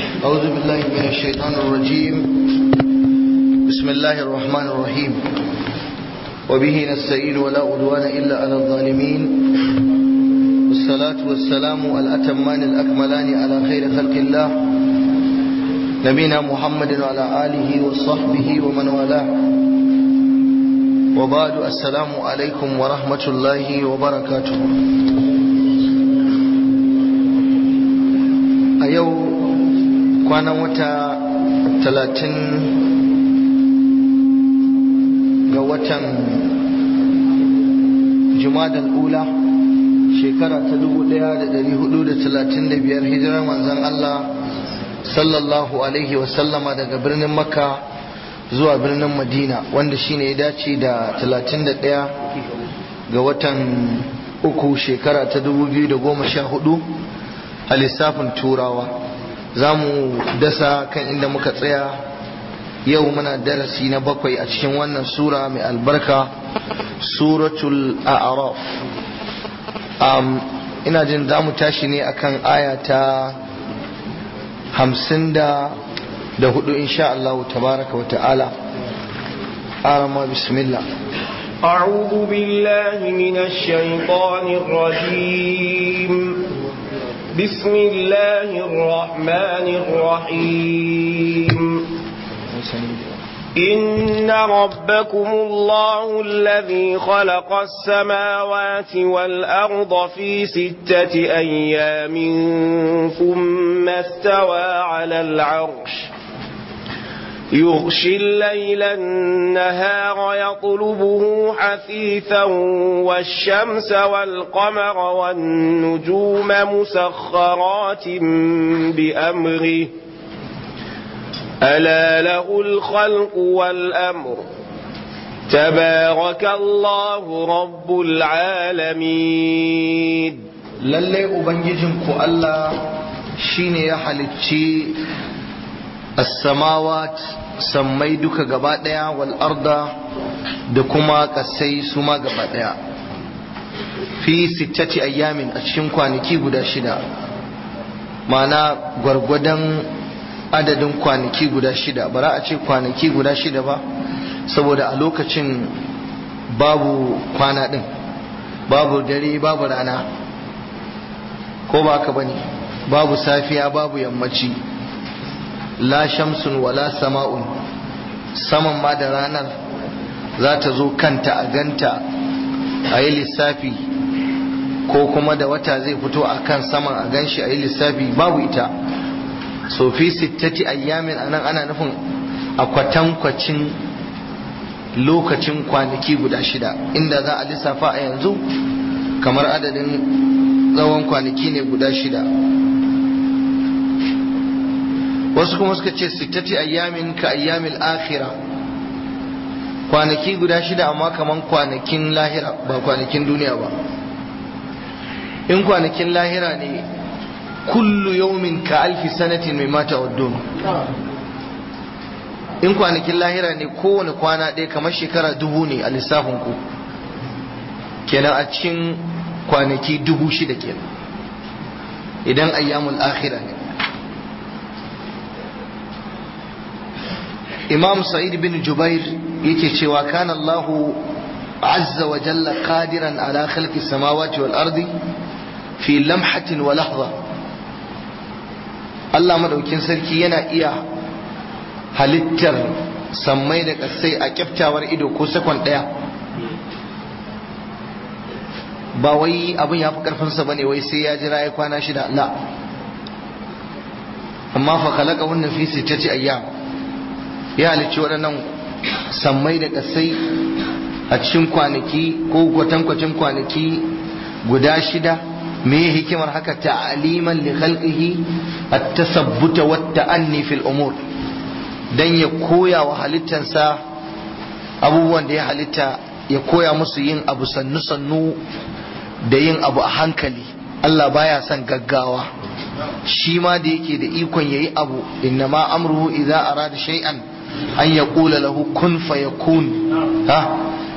أعوذ بالله من الشيطان الرجيم بسم الله الرحمن الرحيم وبه نستعين ولا عدوان إلا على الظالمين والصلاة والسلام الأتمان الأكملان على خير خلق الله نبينا محمد وعلى آله وصحبه ومن والاه وبعد السلام عليكم ورحمة الله وبركاته a yau kwanan wata talatin ga watan jumadal ula shekara ta dubu daya da dari hudu da talatin da biyar hijirar manzan Allah sallallahu alaihi wasallama daga birnin makka zuwa birnin madina wanda shine ya dace da talatin da daya ga watan uku shekara ta dubu biyu da goma sha hudu a lissafin turawa za mu dasa kan inda muka tsaya yau muna darasi na bakwai a cikin wannan sura mai albarka suratul a'raf um, ina jin za mu tashi ne akan aya ta hamsin da da hudu insha Allah tabaraka wa ta'ala arama bismillah أعوذ بالله من الشيطان الرجيم بسم الله الرحمن الرحيم إن ربكم الله الذي خلق السماوات والأرض في ستة أيام ثم استوى على العرش يغشي الليل النهار يطلبه حثيثا والشمس والقمر والنجوم مسخرات بأمره ألا له الخلق والأمر تبارك الله رب العالمين lallai ubangijinku Allah shine ya halicci as-samawat sammai duka gaba daya wal arda da kuma kasai su ma gaba daya fi sittati ayyamin a cikin kwanaki guda shida ma'ana gwargwadon adadin kwanaki guda shida bara a ce kwanaki guda shida ba saboda a lokacin babu kwana din babu dare babu rana ko ba ka bane babu safiya babu yammaci la shamsun wala sama'un saman ma da ranar za ta zo kanta a ganta a yi lissafi ko kuma da wata zai fito a kan saman a ganshi a yi lissafi babu ita so fi sittati ayyamin anan ana nufin a kwatankwacin lokacin kwanaki guda shida inda za a lissafa a yanzu kamar adadin tsawon kwanaki ne guda shida wasu kuma suka ce sittati ayyamin ka ayyamil akhira kwanaki guda shida amma kaman kwanakin lahira ba kwanakin duniya ba in kwanakin lahira ne kullu yawmin ka alfi sanatin mai mata waddon in kwanakin lahira ne kowane kwana ɗaya kamar shekara dubu ne a lissafin ku kenan a cikin kwanaki dubu shida kenan idan ayyamul akhira ne imam sa'id bin jubair yake cewa kana Allah azza wa jalla qadiran ala khalqi samawati wal ardi fi lamhatin wa lahza Allah madaukin sarki yana iya halittar sammai da kasai a kyaftawar ido ko sakon daya ba wai abin ya fi karfinsa bane wai sai ya jira ya kwana shida la amma fa khalaqa wannan fi sittati ayyam ya halicci waɗannan sammai da ƙasai a cikin kwanaki ko kwatankwacin kwanaki guda shida me hikimar haka ta'aliman li khalqihi at-tasabbuta wa ta'anni fil umur dan ya koya wa halittansa abubuwan da ya halitta ya koya musu yin abu sannu sannu da yin abu a hankali Allah baya son gaggawa shi ma da yake da ikon yayi abu innama amruhu idza arada shay'an an ya ƙula lahu kun fayakun ha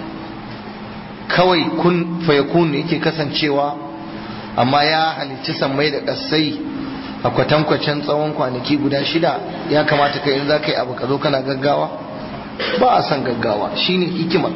kawai kun fayakun yake kasancewa amma ya halicci sammai da ƙasai a kwatankwacin tsawon kwanaki guda shida ya kamata kai in za ka yi abu ka zo kana gaggawa ba a son gaggawa shine hikima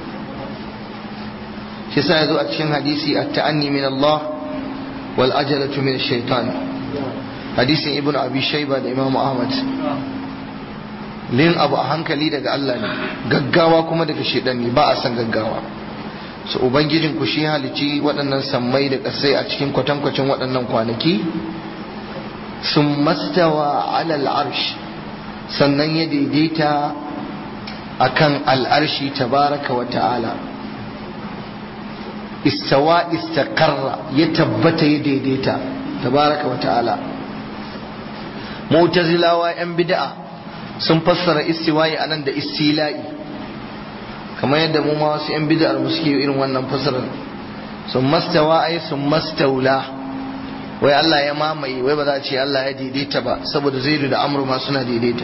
shi sa ya zo a cikin hadisi a ta'anni min Allah wal ajalatu min shaitan hadisin ibn abi shaiba da imam ahmad lin abu a hankali daga Allah ne gaggawa kuma daga shaitan ne ba a son gaggawa su ubangijin ku shi halici waɗannan sammai da ƙasai a cikin kwatankwacin waɗannan kwanaki sun mastawa alal arsh sannan ya daidaita akan al'arshi tabaraka wa ta'ala istawa istaqarra ya tabbata ya daidaita tabaraka wa ta'ala mu'tazilawa yan bid'a sun fassara istiwa'i anan da istila'i kamar yadda mu ma wasu yan bid'ar mu suke irin wannan fassarar sun mastawa ai sun mastaula wai Allah ya mamaye wai ba za a ce Allah ya daidaita ba saboda zaidu da amru ma suna daidaita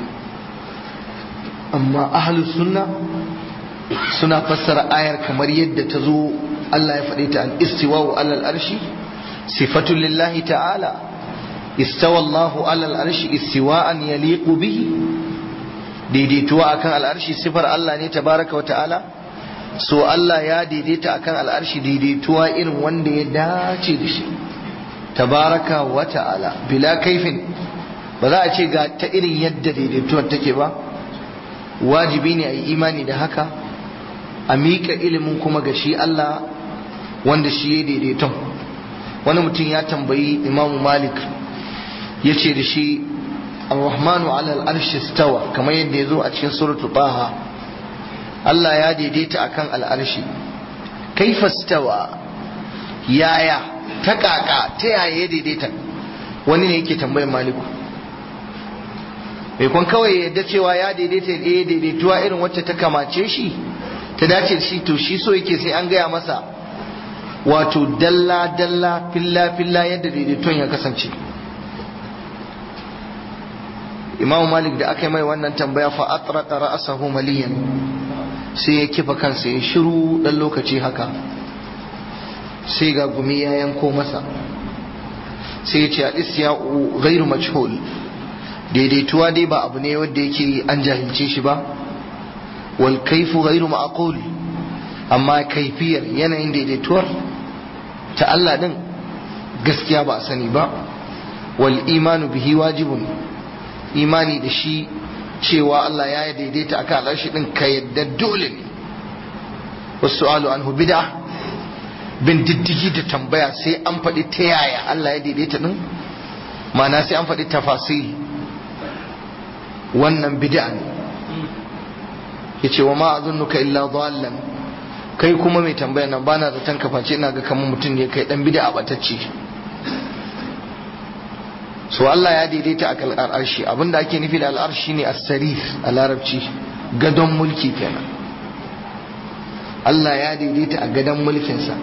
amma ahlus sunna suna fassara ayar kamar yadda ta zo Allah ya faɗi ta al-istiwa'u alal arshi sifatun lillahi ta'ala istawa Allahu alal arshi istiwa'an yaliqu bihi daidaituwa akan al'arshi sifar Allah ne tabaraka wa ta'ala so Allah ya daidaita akan al'arshi daidaituwa irin wanda ya dace da shi tabaraka wa ta'ala bila kaifin ba za a ce ga ta irin yadda daidaituwar take ba wajibi ne a yi imani da haka a miƙa ilimin kuma ga shi Allah wanda shi ya daidaiton wani mutum ya tambayi imamu malik ya ce da shi ar-rahmanu ala al-arshi stawa kamar yadda ya zo a cikin suratul taha Allah ya daidaita akan al'arshi kaifa stawa yaya ta kaka ta yaya ya daidaita wani ne yake tambayar maliku mai kwan kawai yadda cewa ya daidaita ya daidaituwa irin wacce ta kamace shi ta dace shi to shi so yake sai an gaya masa wato dalla dalla filla filla yadda daidaituwan ya kasance imamu malik da aka yi mai wannan tambaya fa atraqa ra'sahu maliyan sai ya kifa kansa ya shiru dan lokaci haka sai ga gumi ya yanko masa sai ya ce al-isya'u ghairu majhul daidaituwa dai ba abu ne wanda yake an jahilce shi ba wal kaifu ghairu ma'qul amma kaifiyar yanayin daidaituwar ta Allah din gaskiya ba a sani ba wal imanu bihi wajibun imani da shi cewa Allah ya daidaita akan al'arshi din ka yadda dole ne wasu alu anhu bid'a bin diddigi da tambaya sai an faɗi ta yaya Allah ya daidaita din ma'ana sai an faɗi tafasiri wannan bid'a ne yace wa ma azunnuka illa dhallan kai kuma mai tambaya nan bana zaton ka face ina ga kamar mutum ne kai dan bid'a batacce so Allah ya daidaita a kalkar arshi abinda ake nufi da al'arshi ne as-sarir a larabci gadon mulki kenan Allah ya daidaita a gadon mulkinsa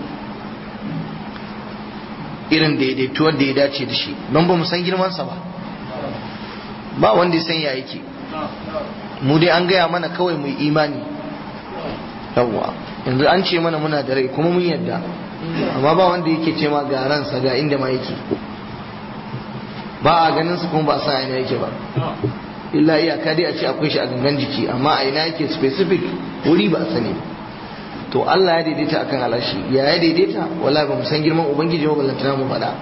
irin daidaituwar da ya dace da shi don ba mu san girmansa ba ba wanda ya san ya yake mu dai an gaya mana kawai mu imani yawwa yanzu an ce mana muna da rai kuma mun yadda amma ba wanda yake ce ma ga ransa ga inda ma yake ba a ganin su kuma ba a san aina yake ba illa iyaka dai a ce akwai shi a gangan jiki amma a ina yake specific wuri ba a sani to Allah ya daidaita akan alashi ya ya daidaita wala ba mu san girman ubangiji ba ballantana mu faɗa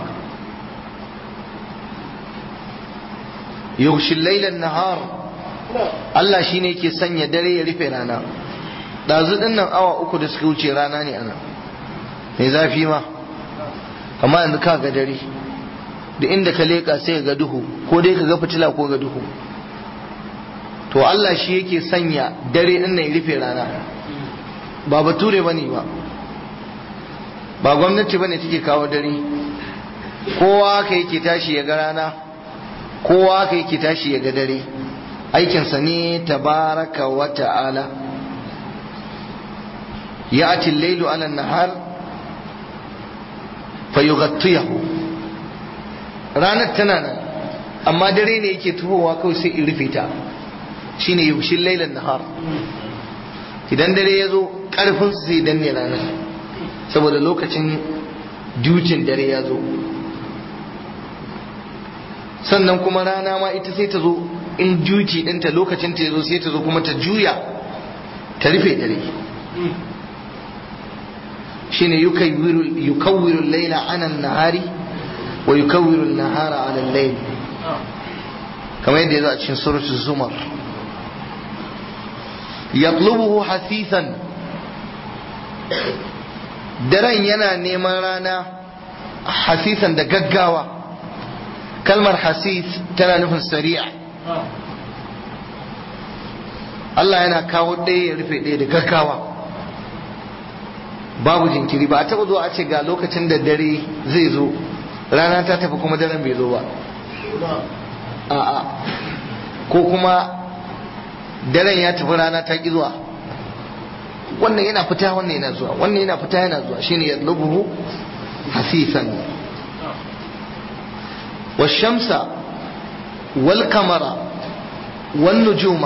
yughshil laylan nahar Allah shine yake sanya dare ya rufe rana dazu din nan awa uku da suka wuce rana ne ana mai zafi ma amma yanzu ka ga dare da inda ka leka sai ga duhu ko dai ka ga fitila ko ga duhu to Allah shi yake sanya dare din nan ya rufe rana ba bature bane ba ba gwamnati bane take kawo dare kowa ka yake tashi ya ga rana kowa ka yake tashi ya ga dare aikinsa ne tabaraka wa ta'ala ya ati lailu ala nahar fayughатtiyahu ranar tana nan amma dare ne yake tuhowa kawai sai in rufe ta shine yushin lailan nahar idan dare ya zo karfin su sai danne ranar saboda lokacin dutin dare ya zo sannan kuma rana ma ita sai ta zo in juci ɗinta lokacin ta zo sai ta zo kuma ta juya ta rufe dare shine yukawwiru laila ana nahari wa yukawwiru nahara ala layl kamar yadda ya zo a cikin suratul zumar yatlubuhu hasisan daren yana neman rana hasisan da gaggawa kalmar hasis tana nufin sari'a Allah yana kawo ɗaya ya rufe ɗaya da gaggawa babu jinkiri ba a taɓa zuwa a ce ga lokacin da dare zai zo rana ta tafi kuma daren bai zo ba a'a ko kuma daren ya tafi rana ta ƙi zuwa wannan yana fita wannan yana zuwa wannan yana fita yana zuwa shine yadlubuhu hasisan والشمس والقمر والنجوم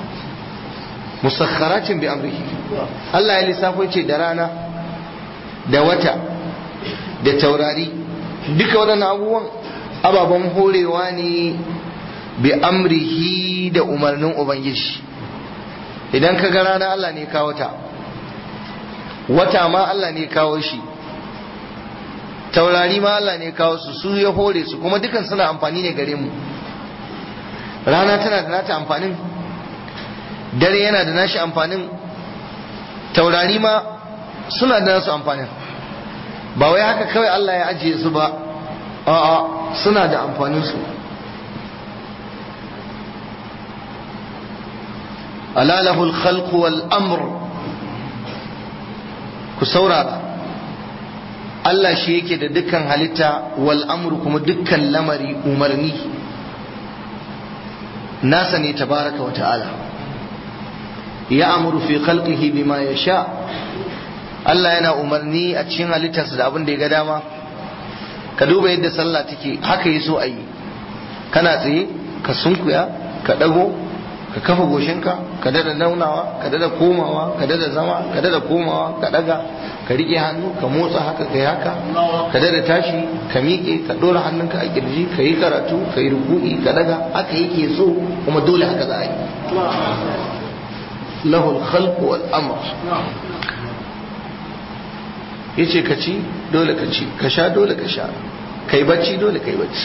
مسخرات بأمره Allah ya lissafo ce da rana da wata da taurari duka waɗannan abubuwan ababen horewa ne bi amrihi da umarnin Ubangiji idan ka ga rana Allah ne kawo ta wata ma Allah ne kawo shi taurari ma Allah ne kawo su su ya hore su kuma dukan suna amfani ne gare mu rana tana da nata amfanin dare yana da nashi amfanin taurari ma suna da nasu amfanin ba wai haka kawai Allah ya ajiye su ba a'a suna da amfanin su alalahul khalqu wal amr ku saurara Allah shi yake da dukkan halitta wal amru kuma dukkan lamari umarni nasa ne tabaraka wa ta'ala ya amuru fi khalqihi bima yasha Allah yana umarni a cikin halittarsa da abin da ya ga dama ka duba yadda sallah take haka yi so a yi kana tsaye ka sunkuya ka dago ka kafa goshinka ka dada naunawa ka dada komawa ka dada zama ka dada komawa ka daga ka rike hannu ka motsa haka kai haka ka dada tashi ka miƙe ka ɗora hannunka a kirji ka yi karatu ka yi ruku'i ka daga haka yake so kuma dole haka za a yi lahul khalqu wal amr yace ka ci dole ka ci ka sha dole ka sha kai bacci dole kai bacci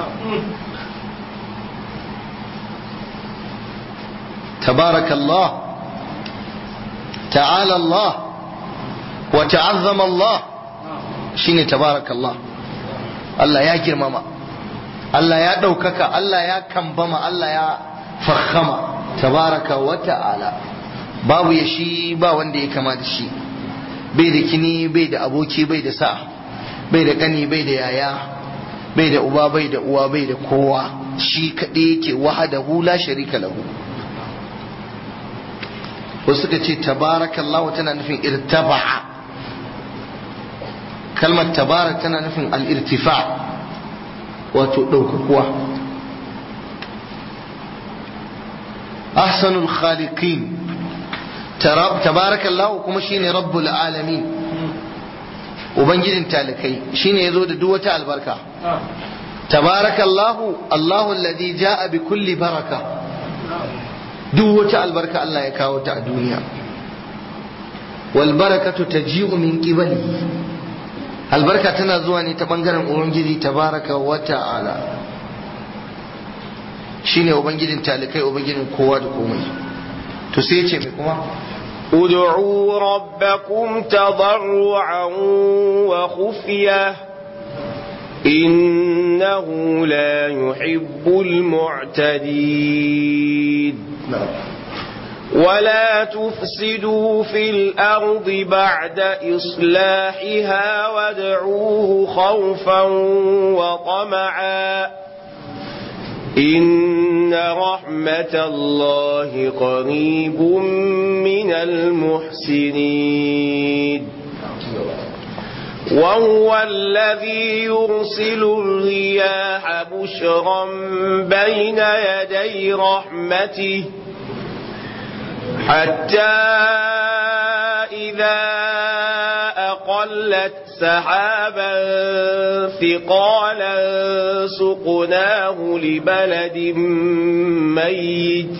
تبارك الله تعالى الله وتعظم الله شيني تبارك الله الله يا جرمما الله يا دوكك الله يا كمبما الله يا فخما تبارك وتعالى babu ya shi ba wanda ya kama da shi bai da kini bai da aboki bai da sa bai da kani bai da yaya bai da uba bai da uwa bai da kowa shi kaɗai yake wahadahu la sharika lahu wasu suka ce tabarakallah tana nufin irtaba'a kalmar tabarak tana nufin al'irtifa wato ɗaukakuwa ahsanul khaliqin tabarakallah kuma shine rabbul alamin ubangijin talikai shine yazo da duk wata albarka tabarakallahu allahu alladhi jaa bi kulli baraka duk wata albarka Allah ya kawo ta a duniya wal barakatu taji'u min qibali albarka tana zuwa ne ta bangaren ubangiji tabaraka wa ta'ala shine ubangijin talikai ubangijin kowa da komai to sai ce mai kuma ادعوا ربكم تضرعا وخفيه إنه لا يحب المعتدين ولا تفسدوا في الأرض بعد إصلاحها وادعوه خوفا وطمعا إن رحمة الله قريب من المحسنين وهو الذي يرسل الرياح بشرا بين يدي رحمته حتى إذا أقل سلت سحابا ثقالا سقناه لبلد ميت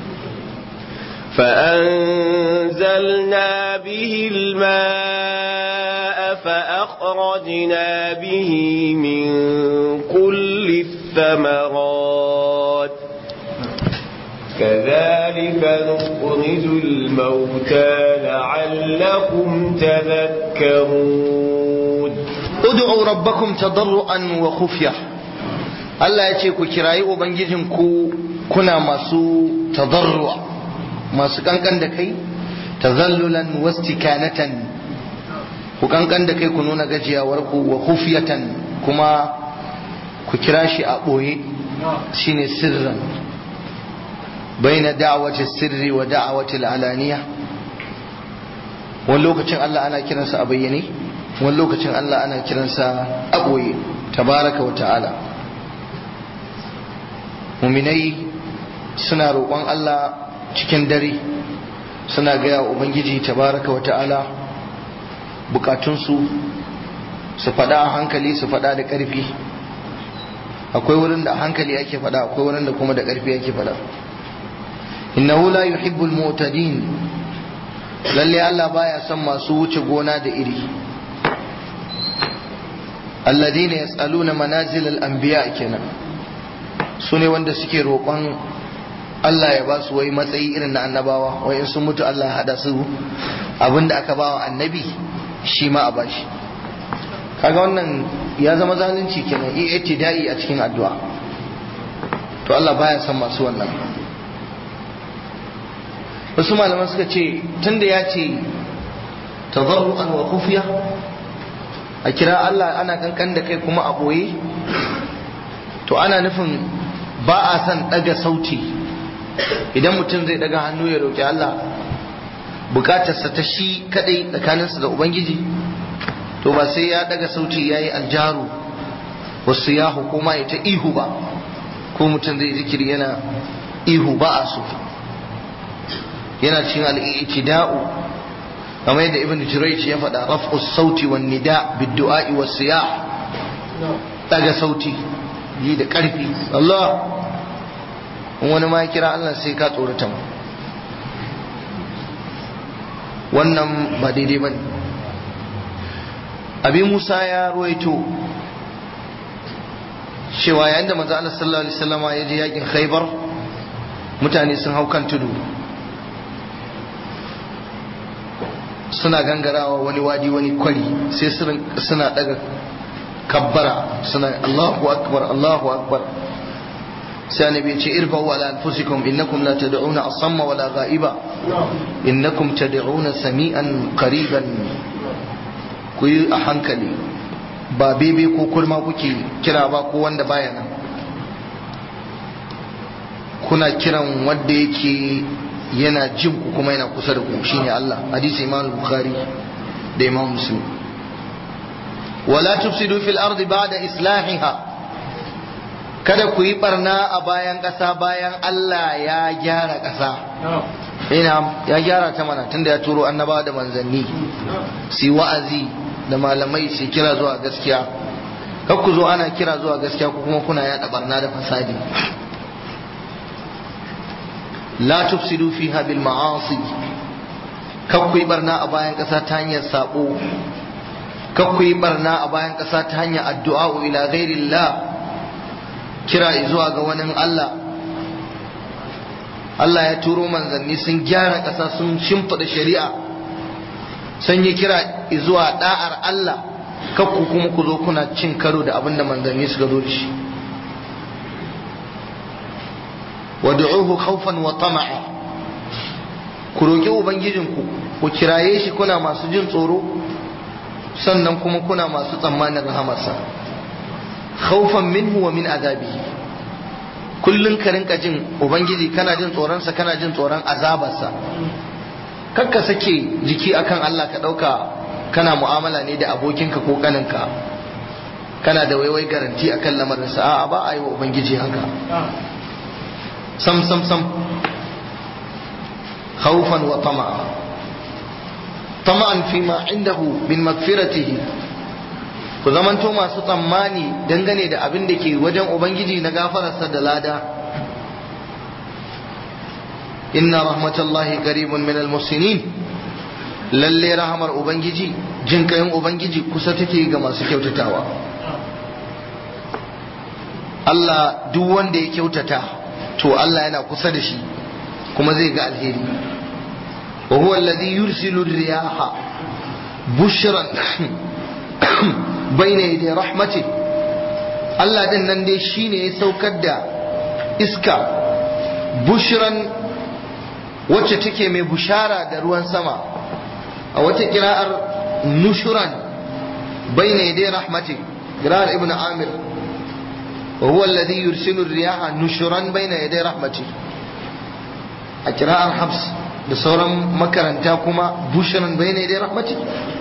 فأنزلنا به الماء فأخرجنا به من كل الثمرات كذلك نخرج الموتى لعلكم تذكرون ud'u rabbakum tadarruan wa khufya Allah ya ce ku kirayi ubangijinku kuna masu tadarru masu kankan da kai tazallulan wastikanatan ku kankan da kai ku nuna gajiyawar ku wa khufyatan kuma ku kira shi a boye shine sirran baina da'wati sirri wa da'wati al'alaniya wani lokacin Allah ana kiransa a bayyane wani lokacin Allah ana kiransa a ɓoye tabaraka wa ta'ala muminai suna roƙon Allah cikin dare suna gaya wa Ubangiji tabaraka wa ta'ala bukatunsu su faɗa a hankali su faɗa da ƙarfi akwai wurin da a hankali ake faɗa akwai wurin da kuma da ƙarfi ake faɗa innahu la yuhibbul mu'tadin lalle Allah baya son masu wuce gona da iri alladina yas'aluna manazil al-anbiya kenan su ne wanda suke roƙon Allah ya ba su wai matsayi irin na annabawa wai in sun mutu Allah ya hada su abinda aka ba wa annabi shi ma a bashi kaga wannan ya zama zalunci kenan i'tida'i a cikin addu'a to Allah baya son masu wannan wasu malaman suka ce tunda ya ce tadarru'an wa khufiya a kira Allah ana kankan da kai kuma a ɓoye to ana nufin ba a son ɗaga sauti idan mutum zai ɗaga hannu ya roƙi Allah bukatarsa ta shi kaɗai tsakaninsa da Ubangiji to ba sai ya ɗaga sauti ya yi aljaru wasu ya hukuma ya ta ihu ba ko mutum zai zikiri yana ihu ba a so yana cikin al'itida'u kamar yadda ibn Jurayj ya faɗa raf'u sauti wan nida bid-du'a was siyah daga sauti yi da ƙarfi Allah in wani ma ya kira Allah sai ka tsorata mu wannan ba daidai bane abi Musa ya ruwaito cewa yayin da manzo Allah sallallahu alaihi wasallama ya je yakin Khaibar mutane sun hau kan tudu suna gangarawa wani wadi wani kwari sai suna daga kabbara suna Allahu akbar Allahu akbar sai annabi ya ce irfa'u ala anfusikum innakum la tad'una asamma wala ghaiba innakum tad'una sami'an qariban ku yi a hankali ba bebe ko kurma kuke kira ba ko wanda baya nan kuna kiran wanda yake yana jin ku kuma yana kusa da ku shine Allah hadisi Imam Bukhari da Imam Muslim wala tufsidu fil ardi ba'da islahiha kada ku yi barna a bayan ƙasa bayan Allah ya gyara ƙasa ina ya gyara ta mana tunda ya turo annabawa da manzanni si wa'azi da malamai su kira zuwa gaskiya kar ku zo ana kira zuwa gaskiya ku kuma kuna yaɗa barna da fasadi la tufsidu fiha bil ma'asi kar ku yi barna a bayan ƙasa ta hanyar sabo kar ku yi barna a bayan ƙasa ta hanyar addu'a ila ghairillah kira zuwa ga wani Allah Allah ya turo manzanni sun gyara ƙasa sun shimfiɗa shari'a sun yi kira zuwa da'ar Allah kakku kuma ku zo kuna cin karo da abin da manzanni suka zo da shi wad'uhu khawfan wa tama'a ku roki ubangijinku ku kiraye shi kuna masu jin tsoro sannan kuma kuna masu tsammanin rahamarsa khawfan minhu wa min azabihi kullun ka rinka jin ubangiji kana jin tsoronsa kana jin tsoron azabarsa kakka sake jiki akan Allah ka ɗauka kana mu'amala ne da abokinka ko kaninka kana da waiwai garanti akan lamarinsa a'a ba a yi wa ubangiji haka sam sam sam khawfan wa tama'a tama'an fi ma indahu min magfiratihi ku zamanto masu tsammani dangane da abin da ke wajen ubangiji na gafararsa da lada inna rahmatallahi qaribun min almuhsinin lalle rahamar ubangiji jin kayan ubangiji kusa take ga masu kyautatawa Allah duk wanda ya kyautata to Allah yana kusa da shi kuma zai ga alheri wa huwa alladhi yursilu riyaha bushran bayna yaday rahmati Allah din nan dai shine ya saukar da iska bushran wacce take mai bushara da ruwan sama a wata kira'ar nushuran bayna yaday rahmati kira'ar ibn amir وهو الذي يرسل الرياح نشرا بين يدي رحمته a kira'ar habs da sauran makaranta kuma bushiran bai ne dai rahmati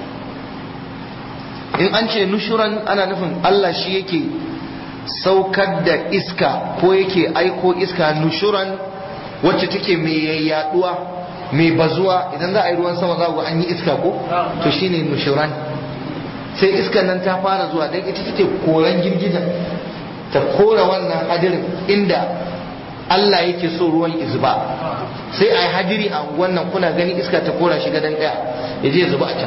in an ce nushuran ana nufin Allah shi yake saukar da iska ko yake aiko iska nushuran wacce take mai yaduwa mai bazuwa idan za a yi ruwan sama za an yi iska ko to shine nushuran sai iskan nan ta fara zuwa don ita take koran girgijan ta kora wannan hadirin inda Allah yake so ruwan izba sai a yi hadiri a wannan kuna gani iska ta kora shi gadon daya ya je zuba a can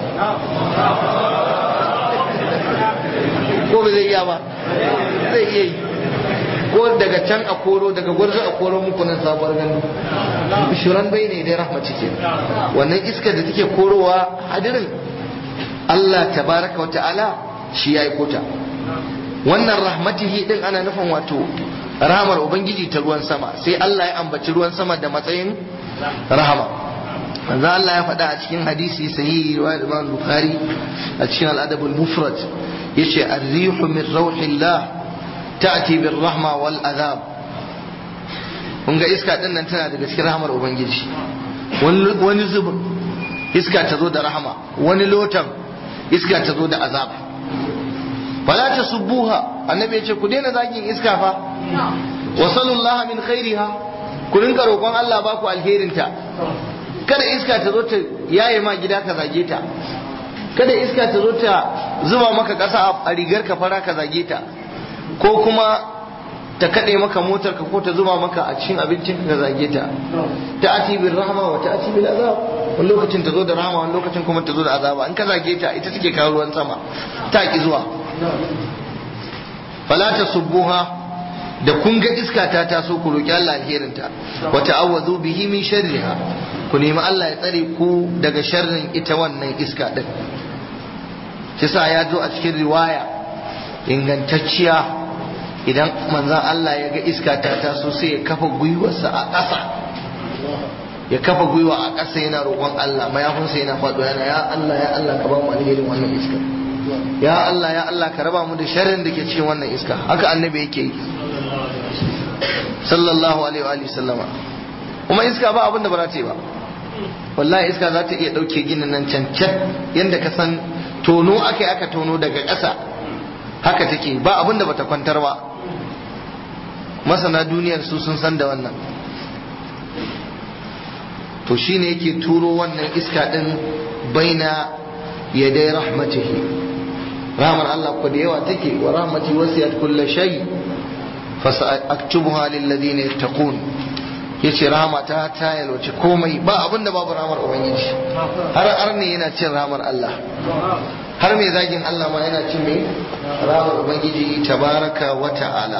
ko ba zai iya ba zai iya yi ko daga can a koro daga gwarzo a koro muku nan sabuwar gandu shuran bai ne dai rahmaci ke wannan iska da take korowa hadirin Allah tabaraka wa ta'ala shi ya yi kota wannan rahmatihi din ana nufin wato rahamar ubangiji ta ruwan sama sai Allah ya ambaci ruwan sama da matsayin rahama manzo Allah ya faɗa a cikin hadisi sahihi riwayat Imam Bukhari a cikin al-Adab al-Mufrad yace ar-rihu min rawhillah ta'ti bir rahma wal azab kun ga iska din nan tana daga cikin rahamar ubangiji wani zubin iska ta zo da rahama wani lotan iska ta zo da azab fala ta subbuha annabi ya ce ku daina zagin iska fa wa sallallahu min khairiha ku rinka roƙon Allah ba ku alherinta kada iska ta zo ta yaye ma gida ka zage ta kada iska ta zo ta zuba maka ƙasa a rigar ka fara ka zage ta ko kuma ta kaɗe maka motar ka ko ta zuba maka a cikin abincin ka zage ta ta ati bil rahma wa ta ati bil azab wani lokacin ta zo da rahama wani lokacin kuma ta zo da azaba in ka zage ta ita take kawo ruwan sama ta ki zuwa fala ta subbuha da kun ga iska ta taso ku roki Allah alherinta wa ta'awwadhu bihi min sharriha ku nemi Allah ya tsare ku daga sharrin ita wannan iska din kisa ya zo a cikin riwaya ingantacciya idan manzon Allah ya ga iska ta taso sai ya kafa gwiwarsa a ƙasa ya kafa gwiwa a ƙasa yana roƙon Allah mayafinsa yana faɗo yana ya Allah ya Allah ka ba mu alherin wannan iska ya Allah ya Allah ka raba mu da sharrin da ke cikin wannan iska haka annabi yake yi sallallahu alaihi wa sallama kuma iska ba abin da ba za ta yi ba wallahi iska za ta iya ɗauke ginin nan cancan yadda ka san tono aka yi aka tono daga ƙasa haka take ba abin da bata kwantar ba masana duniyar su sun san da wannan to shine yake turo wannan iska din baina yadai rahmatihi rahmar Allah ko da yawa take wa rahmati wasiyat kulli shay fa sa'aktubuha lil ladina yattaqun yace rahama ta ta yalwace komai ba abin da babu rahmar ubangiji har arne yana cin rahmar Allah har mai zagin Allah ma yana cin mai rahmar ubangiji tabaraka wa ta'ala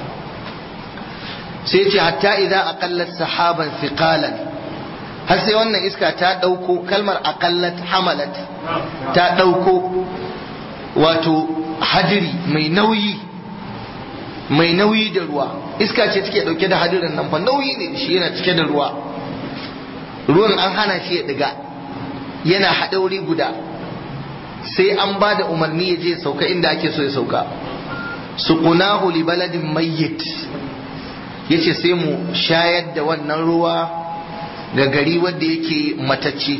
sai ce hatta idan aqallat sahaban thiqalan har sai wannan iska ta ɗauko kalmar aƙallat hamalat ta ɗauko wato hadiri mai nauyi mai nauyi da ruwa iska ce take ɗauke da hadirin nan fa nauyi ne shi yana cike da ruwa ruwan an hana shi ya ɗiga yana haɗa wuri guda sai an ba da umarni ya je sauka inda ake so ya sauka suqunahu li baladin mayyit yace sai mu shayar da wannan ruwa ga gari wanda yake matacce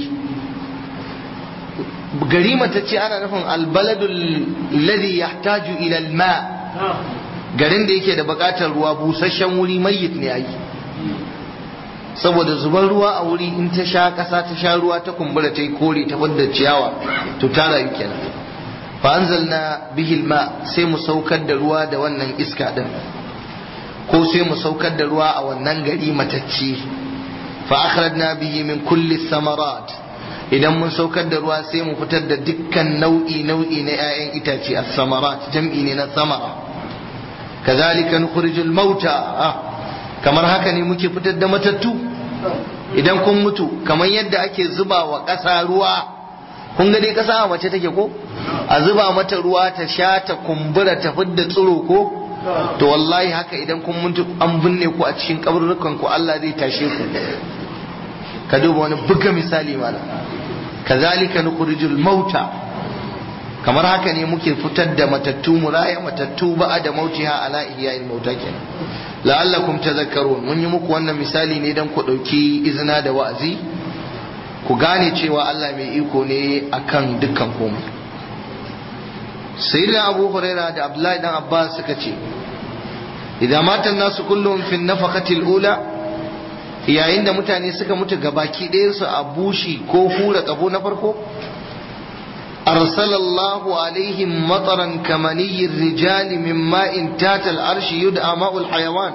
gari matacce ana nufin albaladul ladhi yahtaju ila alma garin da yake da bukatar ruwa busasshen wuri mayyit ne yayi saboda zubar ruwa a wuri in ta sha ƙasa ta sha ruwa ta kumbura ta yi kore ta fadda ciyawa to ta rayu kenan fa anzalna bihil ma sai mu saukar da ruwa da wannan iska din ko sai mu saukar da ruwa a wannan gari matacce fa akhrajna bihi min kulli samarat idan mun saukar da ruwa sai mu fitar da dukkan nau'i nau'i na 'ya'yan itace as-samarat jam'i ne na samara kazalika nukhrijul mauta kamar haka ne muke fitar da matattu idan kun mutu kamar yadda ake zuba wa ƙasa ruwa kun ga dai ƙasa a mace take ko a zuba mata ruwa ta sha ta kumbura ta fidda tsiro ko to wallahi haka idan kun mutu an binne ku a cikin kaburrukan ku Allah zai tashe ku ka duba wani buga misali mana kazalika nukhrijul mauta kamar haka ne muke fitar da matattu muraya matattu ba'a da mautiha ala ihya'il mauta kenan la'allakum tadhakkarun mun yi muku wannan misali ne dan ku dauki izina da wa'azi ku gane cewa Allah mai iko ne akan dukkan komai sayyidina abu huraira da abdullahi dan abbas suka ce idan matan nasu kullum fi nafaqatil ula yayin da mutane suka mutu gabaki ɗayan su a bushi ko hura kafo na farko arsalallahu alaihim mataran kamaniyir rijali min ma'in tatal arshi yud'a ma'ul hayawan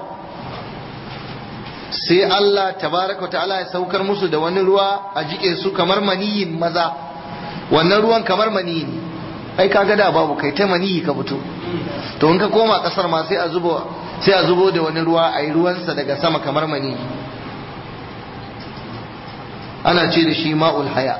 sai Allah tabaraka ta'ala ya saukar musu da wani ruwa a jike su kamar maniyin maza wannan ruwan kamar maniyi ne ai kaga da babu kai ta maniyi ka fito to in ka koma kasar ma sai a zubo sai a zubo da wani ruwa ai ruwansa daga sama kamar maniyi ana ce da shi ma'ul haya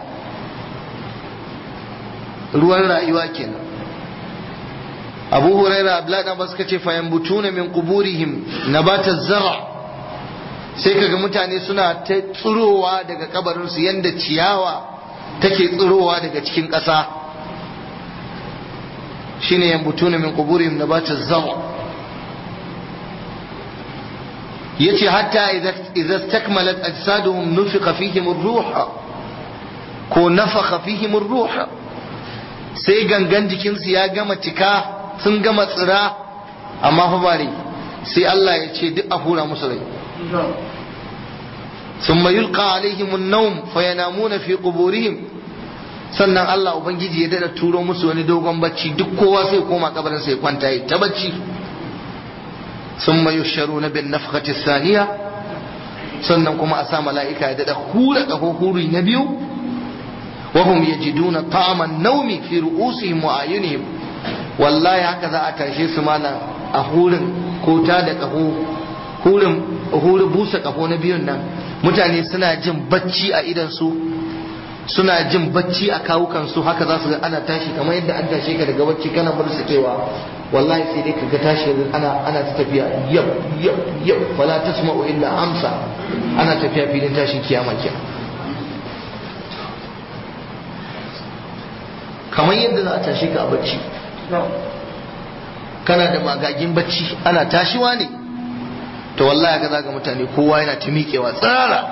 ruwan rayuwa kenan abu huraira abdullahi dan suka ce fa yambutuna min quburihim nabata zar'a sai kaga mutane suna ta tsirowa daga kabarinsu yanda ciyawa take tsirowa daga cikin ƙasa shine yambutuna min quburihim nabata zar'a yace hatta idza istakmalat ajsaduhum nufiqa fihim ar-ruh ko nafakha fihim ar-ruh sai gangan jikinsu ya gama cika sun gama tsira amma fa bare sai Allah ya ce duk a hura musu rai ثم يلقى عليهم النوم فينامون في قبورهم sannan Allah ubangiji ya dada turo musu wani dogon bacci duk kowa sai koma kabarin sai kwanta yi ta bacci thumma yusharuna bin nafkhati thaniya sannan kuma a sa mala'ika ya dada hura kaho huri na biyu wa hum yajiduna ta'aman naumi fi ru'usihim wa ayunihim wallahi haka za a tashe su malam a hurin ko ta da kaho hurin hurin busa kaho na biyun nan mutane suna jin bacci a idan su suna jin bacci a kawukan su haka za su ga ana tashi kamar yadda an tashe ka daga bacci kana bar sakewa wallahi sai dai kaga tashi ana ana ta tafiya yab yab yab fala tasma'u illa amsa ana tafiya filin tashin kiyama kenan kamar yadda za a tashi ka a bacci kana da magagin bacci ana tashiwa ne to wallahi ga zaga mutane kowa yana ta miƙewa tsara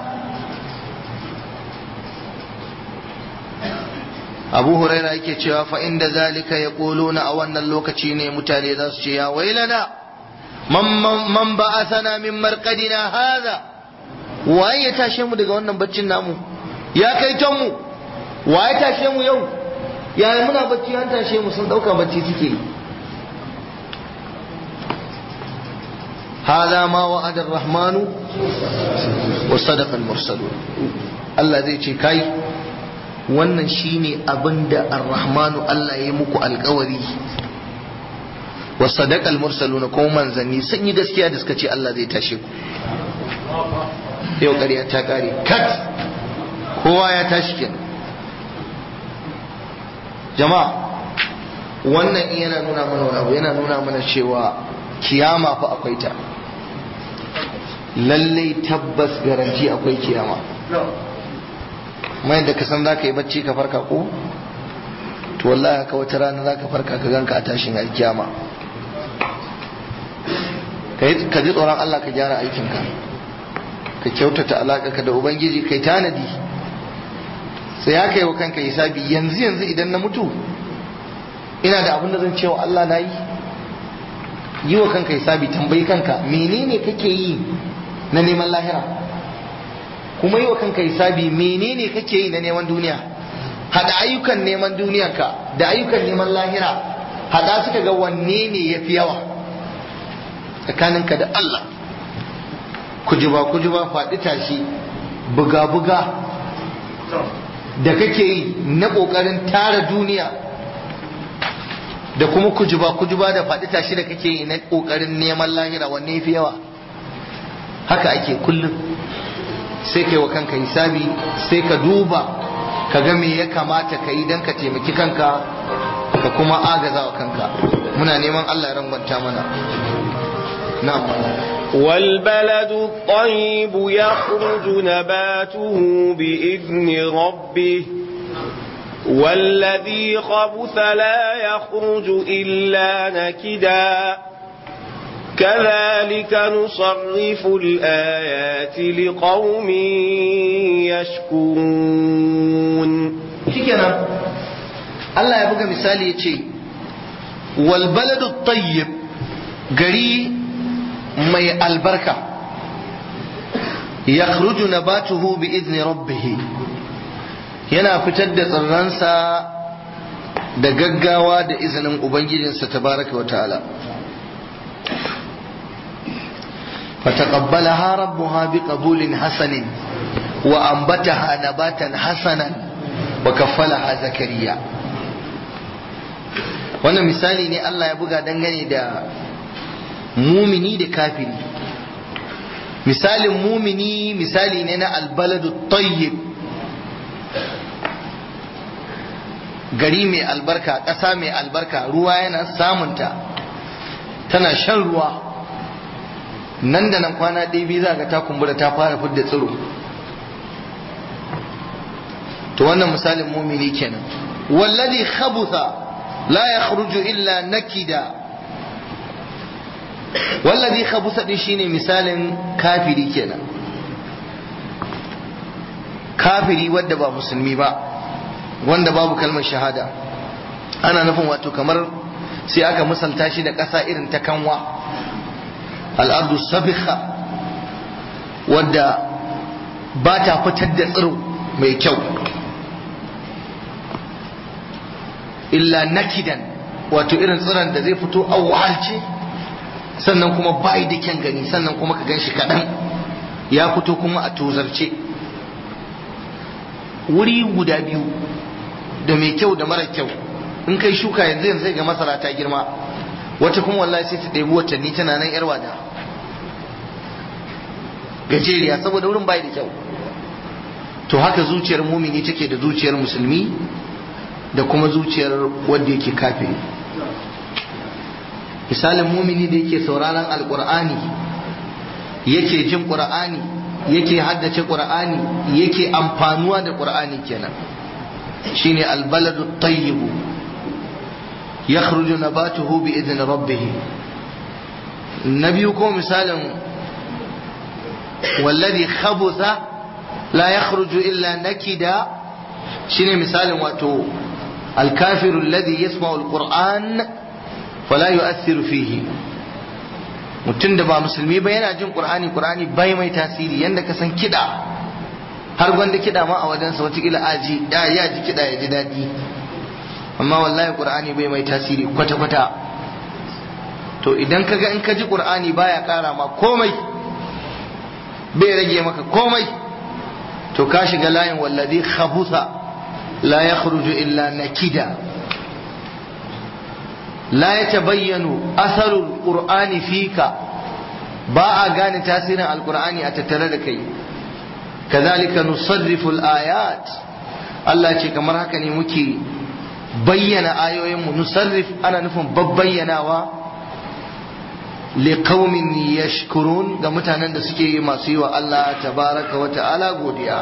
abu huraira yake cewa fa inda zalika ya na a wannan lokaci ne mutane za su ce ya wailana man ba'athana min marqadina hadha waye ya tashe mu daga wannan baccin namu ya kai mu waye tashe mu yau yayin muna bacci an tashe mu sun dauka bacci suke yi هذا ما وعد الرحمن وصدق المرسلون Allah zai ce kai wannan shine abin da ar-rahmanu Allah ya yi muku alkawari wa sadaqal mursaluna ko manzanni sun yi gaskiya da suka ce Allah zai tashe ku yau ƙarya ta ƙare kat kowa ya tashi kenan jama'a wannan yana nuna mana wani abu yana nuna mana cewa kiyama fa akwai ta lallai tabbas garanti akwai kiyama mai da ka san za ka yi bacci ka farka ko to wallahi haka wata rana za ka farka ka ganka a tashin alkiyama ka ji tsoron Allah ka gyara aikinka ka kyautata alaƙa ka da ubangiji kai tanadi sai ya kai wa kanka hisabi yanzu yanzu idan na mutu ina da abin da zan cewa Allah na yi yi wa kanka hisabi tambayi kanka menene kake yi na neman lahira kuma yi wa kanka hisabi menene kake yi na neman duniya hada ayyukan neman duniyanka da ayyukan neman lahira hada suka ga wanne ne ya fi yawa tsakaninka da Allah kujuba kujuba faɗi tashi buga buga da kake yi na ƙoƙarin tara duniya da kuma kujuba kujuba da faɗi tashi da kake yi na ƙoƙarin neman lahira wanne ya fi yawa haka ake kullum sai kai wa kanka hisabi sai ka duba ka ga me ya kamata ka yi don ka taimaki kanka ka kuma agaza wa kanka muna neman Allah ya rangwanta mana na'am والبلد الطيب يخرج نباته بإذن ربه والذي خبث لا يخرج إلا نكدا كذلك نصرف الآيات لقوم يشكرون shikenan Allah ya buga misali ya ce wal baladu tayyib gari mai albarka yakhruju nabatuhu bi izni rabbih yana fitar da tsirransa da gaggawa da izinin ubangijinsa tabaraka wa ta'ala فتقبلها ربها بقبول حسن وأنبتها نباتا حسنا وكفلها زكريا wannan misali ne Allah ya buga dangane da mumini da kafiri misalin mumini misali ne na albaladu tayyib gari mai albarka ƙasa mai albarka ruwa yana samunta tana shan ruwa nan da nan kwana ɗaya biyu za ga ta kumbura ta fara fidda tsiro to wannan misalin mumini kenan wallazi khabutha la yakhruju illa nakida wallazi khabutha din shine misalin kafiri kenan kafiri wanda ba musulmi ba wanda babu kalmar shahada ana nufin wato kamar sai aka misalta shi da ƙasa irin ta kanwa al'adu sabikha wadda ba ta fitar da tsiro mai kyau illa nakidan wato irin tsiron da zai fito a wahalce sannan kuma bai da kyan gani sannan kuma ka gan shi kaɗan ya fito kuma a tozarce wuri guda biyu da mai kyau da mara kyau in kai shuka yanzu yanzu sai ga masara ta girma wata kuma wallahi sai ta ɗebi watanni tana nan yar wada gajeriya saboda wurin bai da kyau to haka zuciyar mumini take da zuciyar musulmi da kuma zuciyar wanda yake kafiri misalin mumini da yake sauraron alkur'ani yake jin qur'ani yake haddace qur'ani yake amfanuwa da qur'ani kenan shine albaladu tayyibu yakhruju nabatuhu bi idni rabbih nabiyu ko misalin والذي خبث لا يخرج إلا نكدا شنو مثال واتو الكافر الذي يسمع القرآن فلا يؤثر فيه mutum da ba musulmi ba yana jin qur'ani qur'ani bai mai tasiri yanda ka san kida har gwanda kida ma a wajensa watakila aji ya ya ji kida ya ji daɗi amma wallahi qur'ani bai mai tasiri kwata kwata to idan kaga in ka ji qur'ani baya kara ma komai bai rage maka komai to ka shiga layin wallazi khabutha la yakhruju illa nakida la yatabayyanu atharul qur'ani fika ba a gane tasirin alqur'ani a tattare da kai kazalika nusarrifu ayat Allah ce kamar haka ne muke bayyana ayoyinmu nusarrif ana nufin babbayyanawa liqaumin yashkurun ga mutanen da suke yi masu yi wa Allah tabaraka wa ta'ala godiya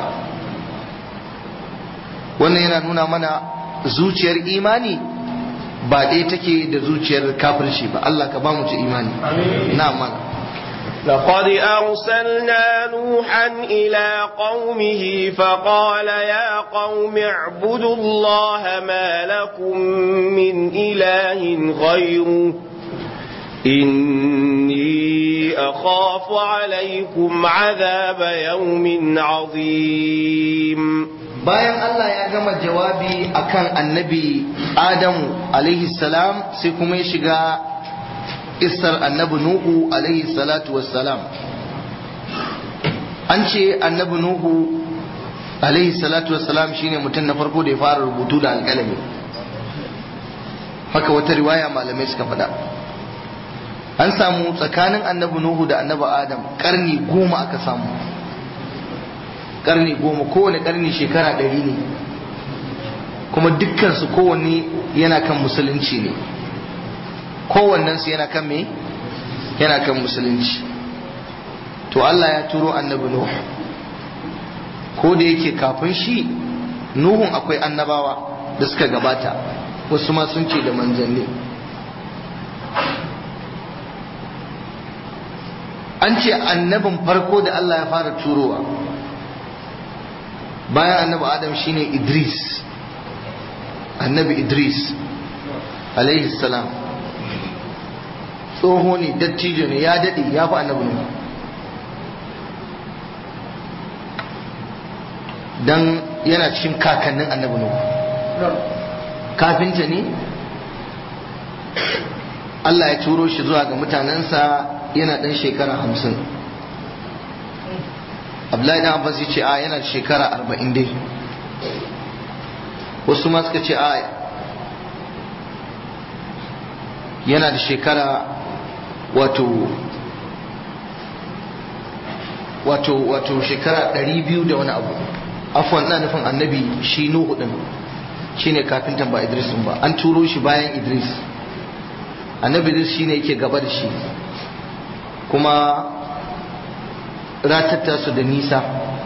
wannan yana nuna mana zuciyar imani ba ɗaya take da zuciyar kafirci ba Allah ka ba mu ci imani na mana لقد أرسلنا نوحا إلى قومه فقال يا قوم اعبدوا الله ما لكم من إله غيره إني أخاف عليكم عذاب يوم عظيم bayan Allah ya gama jawabi akan annabi Adamu alaihi salam sai kuma ya shiga isar annabi Nuhu alaihi salatu wassalam an ce annabi Nuhu alaihi salatu wassalam shine mutum na farko da ya fara rubutu da alƙalami haka wata riwaya malamai suka faɗa an samu tsakanin annabi Nuhu da annabi Adam karni goma aka samu karni goma kowane karni shekara ɗari ne kuma dukkansu kowanne yana kan musulunci ne kowannensu yana kan me yana kan musulunci to Allah ya turo annabi Nuhu ko da yake kafin shi Nuhun akwai annabawa da suka gabata wasu ma sun ce da manzanni an ce annabin farko da Allah ya fara turowa bayan annabi adam shine idris annabi idris alaihi salam tsoho ne dattijo ne ya daɗe ya fi annabi ne don yana cikin kakannin annabi ne kafinta ne Allah ya turo shi zuwa ga mutanensa yana ɗan shekara hamsin abdullahi dan abbas ce a yana da shekara arba'in dai wasu ma suka ce a yana da shekara wato wato wato shekara ɗari biyu da wani abu afwan na nufin annabi shi nuhu ɗin shi ne kafintan ba idris ba an turo shi bayan idris annabi idris shi ne yake gaba da shi kuma ratatta su da nisa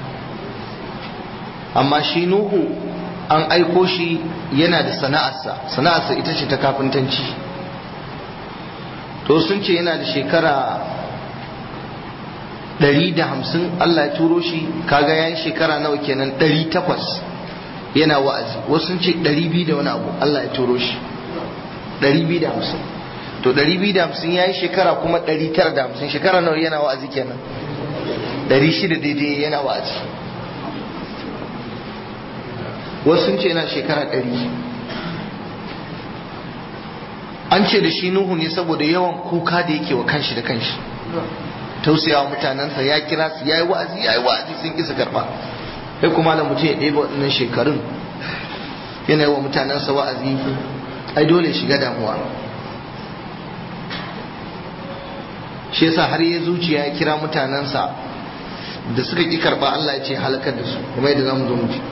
amma shi nuhu an aiko shi yana da sana'arsa sana'arsa ita ce ta kafintanci to sun ce yana da shekara ɗari da hamsin Allah ya turo shi kaga yayin shekara nawa kenan ɗari takwas yana wa'azi wasu sun ce ɗari biyu da wani abu Allah ya turo shi ɗari biyu da hamsin to ɗari biyu da hamsin ya yi shekara kuma ɗari tara da hamsin shekara nawa yana wa'azi kenan ɗari shida daidai yana wa'azi wasu sun ce yana shekara ɗari an ce da shi nuhu ne saboda yawan kuka da yake wa kanshi da kanshi tausayawa mutanensa ya kira su ya yi wa'azi ya yi wa'azi sun kisa karɓa sai kuma da mutum ya ɗebe waɗannan shekarun yana yi wa mutanensa wa'azi ai dole shiga damuwa shi yasa har ya zuciya ya kira mutanensa da suka ƙi karɓa Allah ya ce halakar da su kuma yadda za mu zo mu ji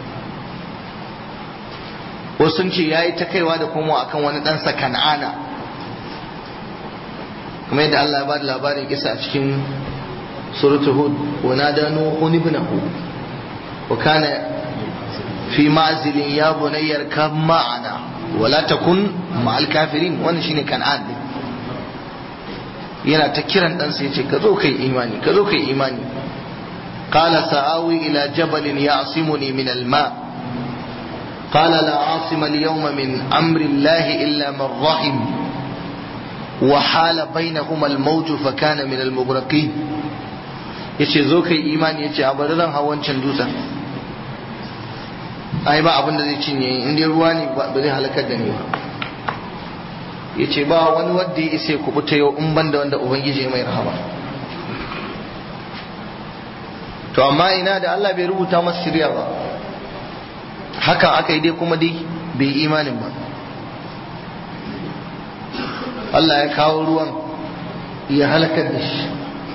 wasu sun ce ya yi ta kaiwa da komo akan wani ɗansa kan'ana kuma yadda Allah ya ba da labarin kisa a cikin suratul hud wa nada nuhu ibnahu wa kana fi ma'zilin ya bunayyar kam ma'ana wa la takun ma'al kafirin wannan shine kan'an din yana ta kiran ɗansa ya ce ka zo kai imani ka zo kai imani qala sa'awi ila jabalin ya'simuni min al-ma' قال لا عاصم اليوم من أمر الله إلا من رحم وحال بينهما الموج فكان من المغرقين yace zo kai imani yace a bari zan hau wancan dutsen ai ba abin da zai cinye in dai ruwa ne ba zai halakar da ni ba yace ba wani wanda ya isa ku buta yau in banda wanda ubangiji mai rahama to amma ina da Allah bai rubuta masa shirya ba hakan aka yi dai kuma dai bai imanin ba Allah ya kawo ruwan ya halakar da shi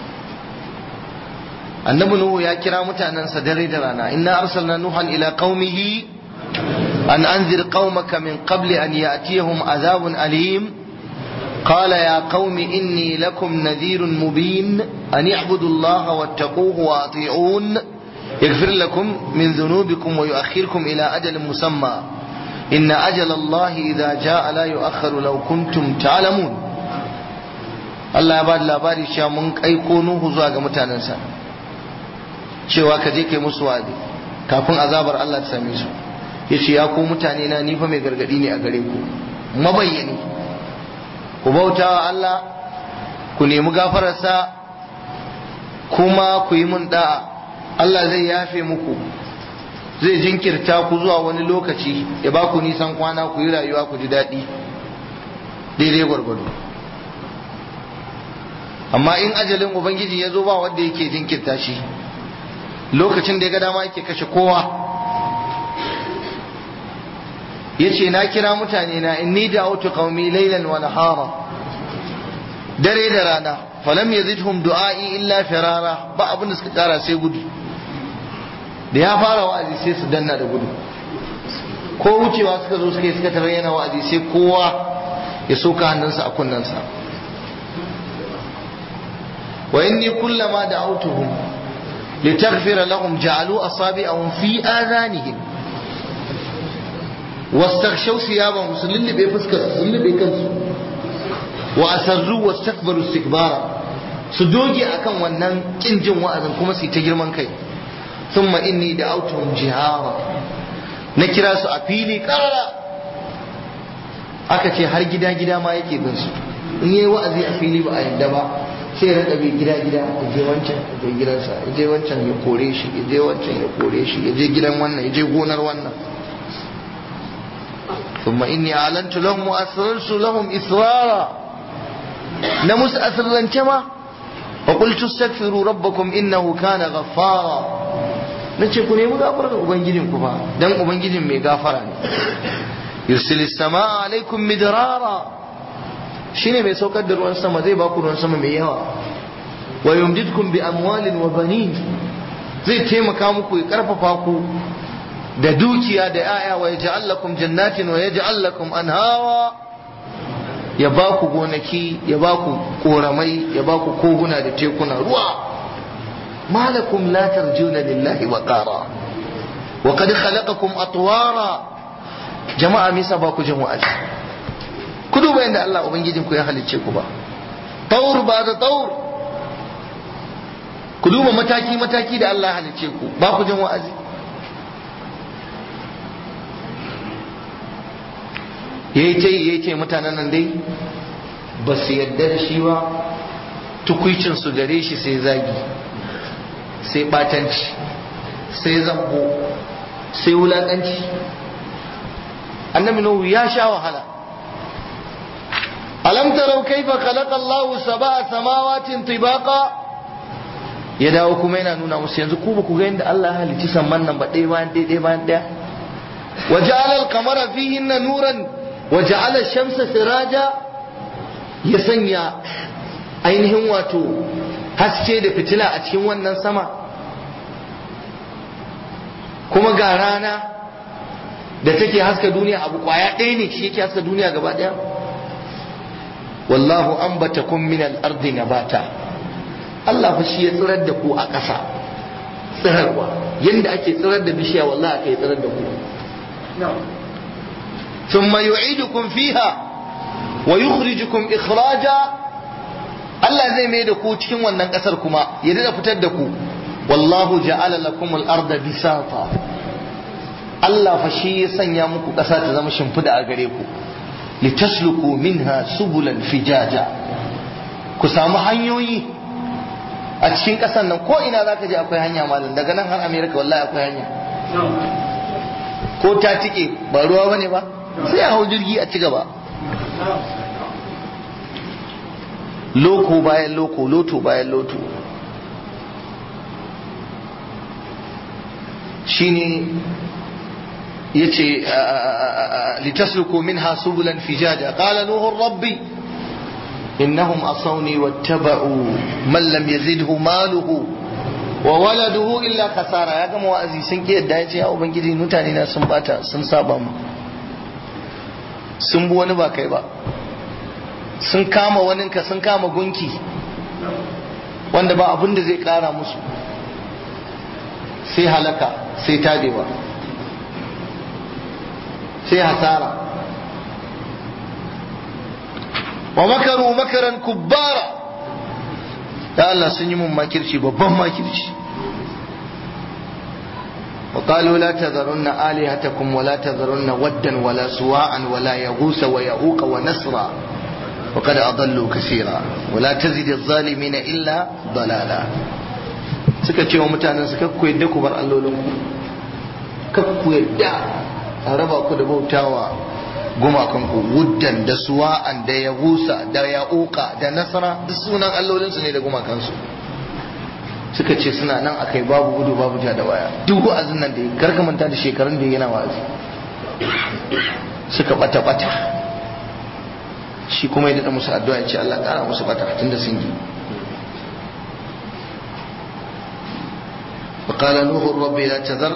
annabi nuhu ya kira mutanensa dare da rana inna arsalna nuhan ila qaumihi an anzir qaumaka min qabli an ya'tiyahum azabun alim قال يا قوم إني لكم نذير مبين أن اعبدوا الله واتقوه وأطيعون يغفر لكم من ذنوبكم ويؤخركم إلى أجل مسمى إن أجل الله إذا جاء لا يؤخر لو كنتم تعلمون Allah ya ba da labari cewa mun aiko Nuhu zuwa ga mutanensa cewa ka je kai musu wa'azi kafin azabar Allah ta same su yace ya ku mutane na ni fa mai gargadi ne a gare ku mabayyani ku bauta wa Allah ku nemi gafararsa kuma ku yi mun da'a Allah zai yafe muku zai jinkirta ku zuwa wani lokaci ya ba ku nisan kwana ku yi rayuwa ku ji daɗi daidai gwargwado amma in ajalin ubangiji ya zo ba wanda yake jinkirta shi lokacin da ya ga dama yake kashe kowa yace na kira mutane na inni da'awtu qaumi laylan wa nahara dare da rana falam yazidhum du'a'i illa firara ba abin da suka kara sai gudu da ya fara wa'azi sai su danna da gudu ko wucewa suka zo suka yi suka tarar yana wa'azi sai kowa ya soka hannunsa a kunnensa wa inni kullama da'awtuhum litaghfira lahum ja'alu asabi'ahum fi adhanihim واستغشوا ثيابهم سلل بفسكر سلل بكنسو وأسروا واستكبروا استكبارا سدوجي أكن ونن كنجن وأذن كما سيتجر من كي ثم إني دعوتهم جهارا نكرا سو أبيلي كرلا aka ce har gida gida ma yake bin su in yayi wa'azi a fili ba a yadda ba sai rinka bi gida gida ya je wancan ya je gidansa ya je wancan ya kore shi ya je wancan ya kore shi ya je gidan wannan ya je gonar wannan ثم إني أعلنت لهم وأسررت لهم إسرارا نمس أسرا كما وقلت استغفروا ربكم إنه كان غفارا nace ku nemi gafarar ubangijin ku fa dan ubangijin mai gafara ne yursil samaa alaikum midrara shine mai saukar da ruwan sama zai baku ruwan sama mai yawa wa yumdidkum bi amwalin wa banin zai taimaka muku ya karfafa ku da dukiya da ‘ya'ya wa ya lakum jannatin wa ya lakum anhawa ya ba ku gonaki ya ba ku koramai ya ba ku koguna da tekuna ruwa malakum la tarjuna lillahi wa qara wa qad khalaqakum atwara jama'a misa ba ku jin wa'azi ku duba yadda Allah ubangijin ku ya halicce ku ba taur ba da taur ku duba mataki mataki da Allah ya halicce ku ba ku jin wa'azi ya yi ce ya ce mutanen nan dai ba su yadda da shi ba tukwicinsu gare shi sai zagi sai batanci sai zambo sai wulaƙanci annabi nuhu ya sha wahala alam tarau kaifa khalaqa Allahu sab'a samawatin tibaqa ya dawo kuma yana nuna musu yanzu ku ba ku ga yadda Allah halicci samman nan ba ɗaya bayan ɗaya ɗaya bayan ɗaya وجعل القمر فيهن نورا وجعل الشمس سراجا ya sanya ainihin wato haske da fitila a cikin wannan sama kuma ga rana da take haska duniya abu kwaya ɗaya ne shi yake haska duniya gaba ɗaya wallahu ambatakum min al-ardi nabata Allah fa shi ya tsirar da ku a ƙasa tsirarwa yanda ake tsirar da bishiya wallahi aka yi tsirar da ku ثم يعيدكم فيها ويخرجكم إخراجا Allah zai mai da ku cikin wannan ƙasar kuma ya da fitar da ku wallahu ja'ala lakum al-arda bisata Allah fa shi ya sanya muku ƙasa ta zama shimfida a gare ku litasluku minha subulan fijaja ku samu hanyoyi a cikin ƙasar nan ko ina zaka je akwai hanya malam daga nan har America wallahi akwai hanya ko ta tike ba ruwa bane ba sai a hau jirgi a ci gaba loko bayan loko loto bayan loto shine yace litasluku minha subulan fijaja qala nuhu rabbi innahum asawni wattaba'u man lam yazidhu maluhu wa waladuhu illa kasara ya gama wa'azi sun ki yadda ya ce ya ubangiji mutane na sun bata sun saba mu sun bi wani ba kai ba sun kama waninka sun kama gunki wanda ba abin da zai kara musu sai halaka sai tadewa sai hasara wa makaru makaran kubbara ya Allah sun yi mun makirci babban makirci وقالوا لا تذرن آلهتكم ولا تذرن ودا ولا سواعا ولا يغوس ويعوق ونسرا وقد أضلوا كثيرا ولا تزد الظالمين إلا ضلالا suka ce wa mutanen su kakku yadda ku bar allolinku kakku yadda a raba ku da bautawa gumakanku wuddan da suwa'an da ya gusa da ya uka da nasara duk sunan allolinsu ne da gumakansu suka ce suna nan akai babu gudu babu ja da waya duk wa'azin nan da karka manta da shekarun da yana wa'azi suka bata bata shi kuma ya daɗa musu addu'a ya ce Allah ƙara musu bata tunda sun yi وقال نوح رب لا تذر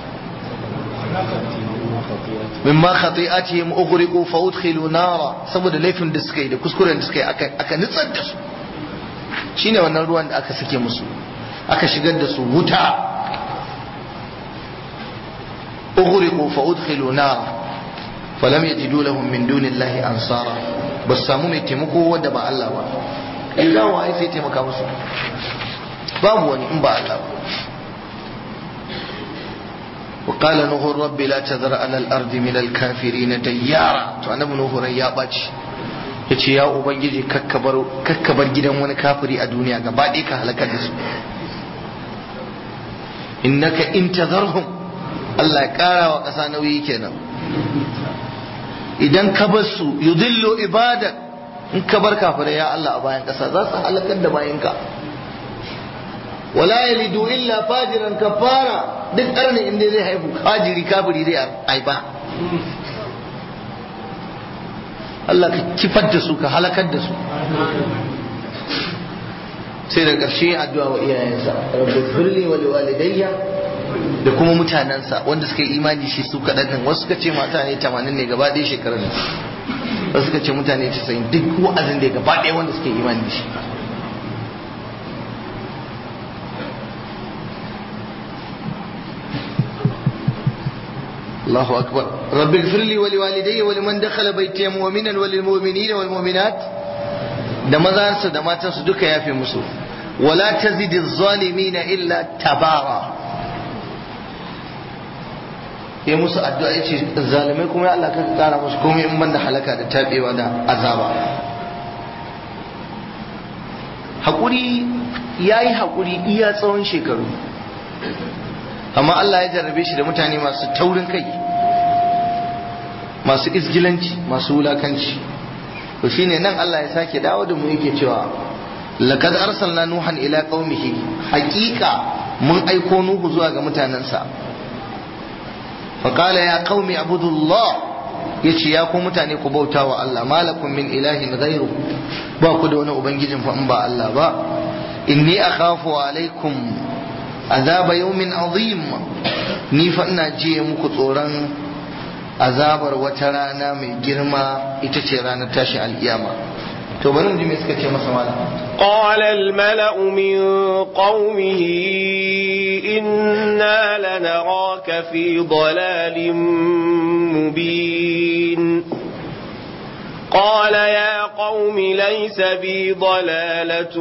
مما خطيئتهم أغرقوا فأدخلوا نارا saboda laifin da suka yi da kuskuren da suka yi aka nutsar da su shine wannan ruwan da aka sake musu aka shigar da su wuta أغرقوا فأدخلوا نارا فلم يجدوا لهم من دون الله أنصارا بس سامو mai taimako wanda ba Allah ba idan wa sai taimaka musu babu wani in ba Allah ba وقال نوح رب لا تذر على الأرض من الكافرين ديارا to annabi nuhu rai ya baci yace ya ubangiji kakkabar kakkabar gidan wani kafiri a duniya gaba ɗaya ka halaka da su innaka in tazarhum Allah ya kara wa ƙasa nauyi kenan idan ka bar su yudillu ibadak in ka bar kafirai ya Allah a bayan ƙasa za su halakar da bayanka wala yalidu illa fajiran kafara duk ƙarni inda zai haifu fajiri kafiri zai haifa Allah ka kifar da su ka halakar da su sai da ƙarshe addu'a wa iyayensa rabbi firli wa liwalidayya da kuma mutanensa wanda suka yi imani shi su kaɗan nan wasu suka ce mata ne tamanin ne gaba ɗaya shekarar wasu suka ce mutane casa'in duk wa'azin da ya gaba ɗaya wanda suka yi imani da shi الله أكبر رب اغفر لي ولوالدي ولمن دخل بيتي مؤمنا وللمؤمنين والمؤمنات da mazansa da matansu duka ya fi musu wala tazidi zalimina illa tabara ya musu addu'a ya ce zalimai kuma ya Allah ka kara musu komai in banda halaka da tabewa da azaba haƙuri ya yi haƙuri iya tsawon shekaru amma Allah ya jarrabe shi da mutane masu taurin kai masu izgilanci masu wulakanci to shine nan Allah ya sake dawo da mu yake cewa laqad arsalna nuhan ila qaumihi haqiqa mun aiko nuhu zuwa ga mutanensa fa qala ya qaumi abudullah yace ya ku mutane ku bauta wa Allah malakum min ilahin ghairu ba ku da wani ubangijin fa in ba Allah ba inni akhafu alaikum azaba yawmin azim ni fa ina jiye muku tsoron azabar wata rana mai girma ita ce ranar tashi al'iyama to bari mu ji me suka ce masa malam قال الملأ من قومه إنا لنراك في ضلال مبين قال يا قوم ليس بي ضلالة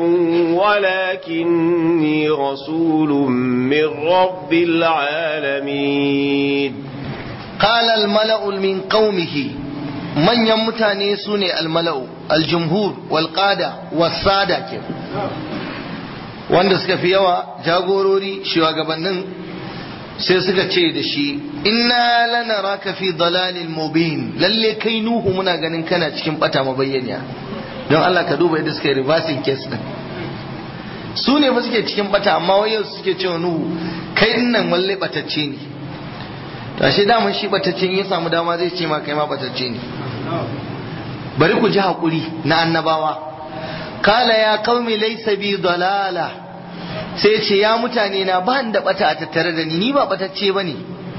ولكني رسول من رب العالمين قال الملأ من قومه من يمتاني سوني الملأ الجمهور والقادة والسادة كيف wanda suka fi yawa jagorori shugabannin sai suka ce da shi inna lanaraka fi dalalin mubin lalle kai nuhu muna ganin kana cikin bata mabayyaniya don Allah ka duba yadda suka yi reversing case din su ne ba suke cikin bata amma wai yau suke cewa nuhu kai nan walle batacce ne to ashe daman shi batacce ya samu dama zai ce ma kai ma batacce ne bari ku ji hakuri na annabawa kala ya qaumi laysa bi dalala sai ce ya mutane na ba da bata a tattare da ni ni ba batacce bane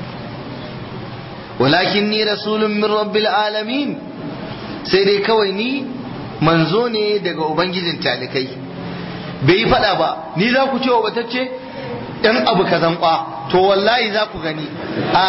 walakin ni rasulun min rabbil alamin sai dai kawai ni manzo ne daga ubangijin talikai bai yi fada ba ni za ku ce wa batacce dan abu kazan kwa to wallahi za ku gani a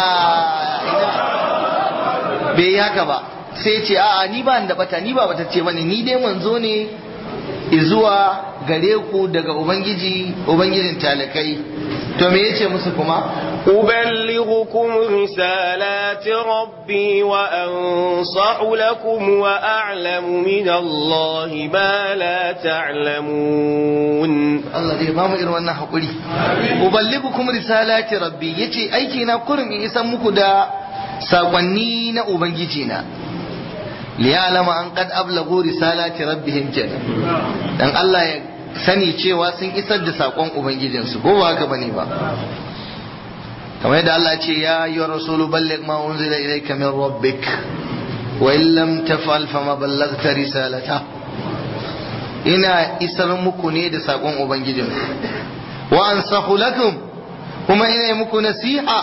bai yi haka ba sai ce a'a ni ba da bata ni ba batacce bane ni dai manzo ne zuwa gare ku daga ubangiji ubangijin talakai to me yace musu kuma أبلغكم رسالات ربي وأنصح لكم وأعلم من الله ما لا تعلمون Allah zai ba mu irin wannan hakuri uballighukum risalati rabbi yace aiki na kurum in isan muku da sakonni na ubangiji na liya'lama an qad ablagu risalati rabbihim kenan dan Allah ya sani cewa sun isar da sakon ubangijinsu ko ba haka bane ba kamar yadda Allah ce ya yi rasulu balligh ma unzila ilayka min rabbik wa in lam taf'al fama ballaghta risalata ina isar muku ne da sakon ubangijin wa ansahu lakum kuma ina yi muku nasiha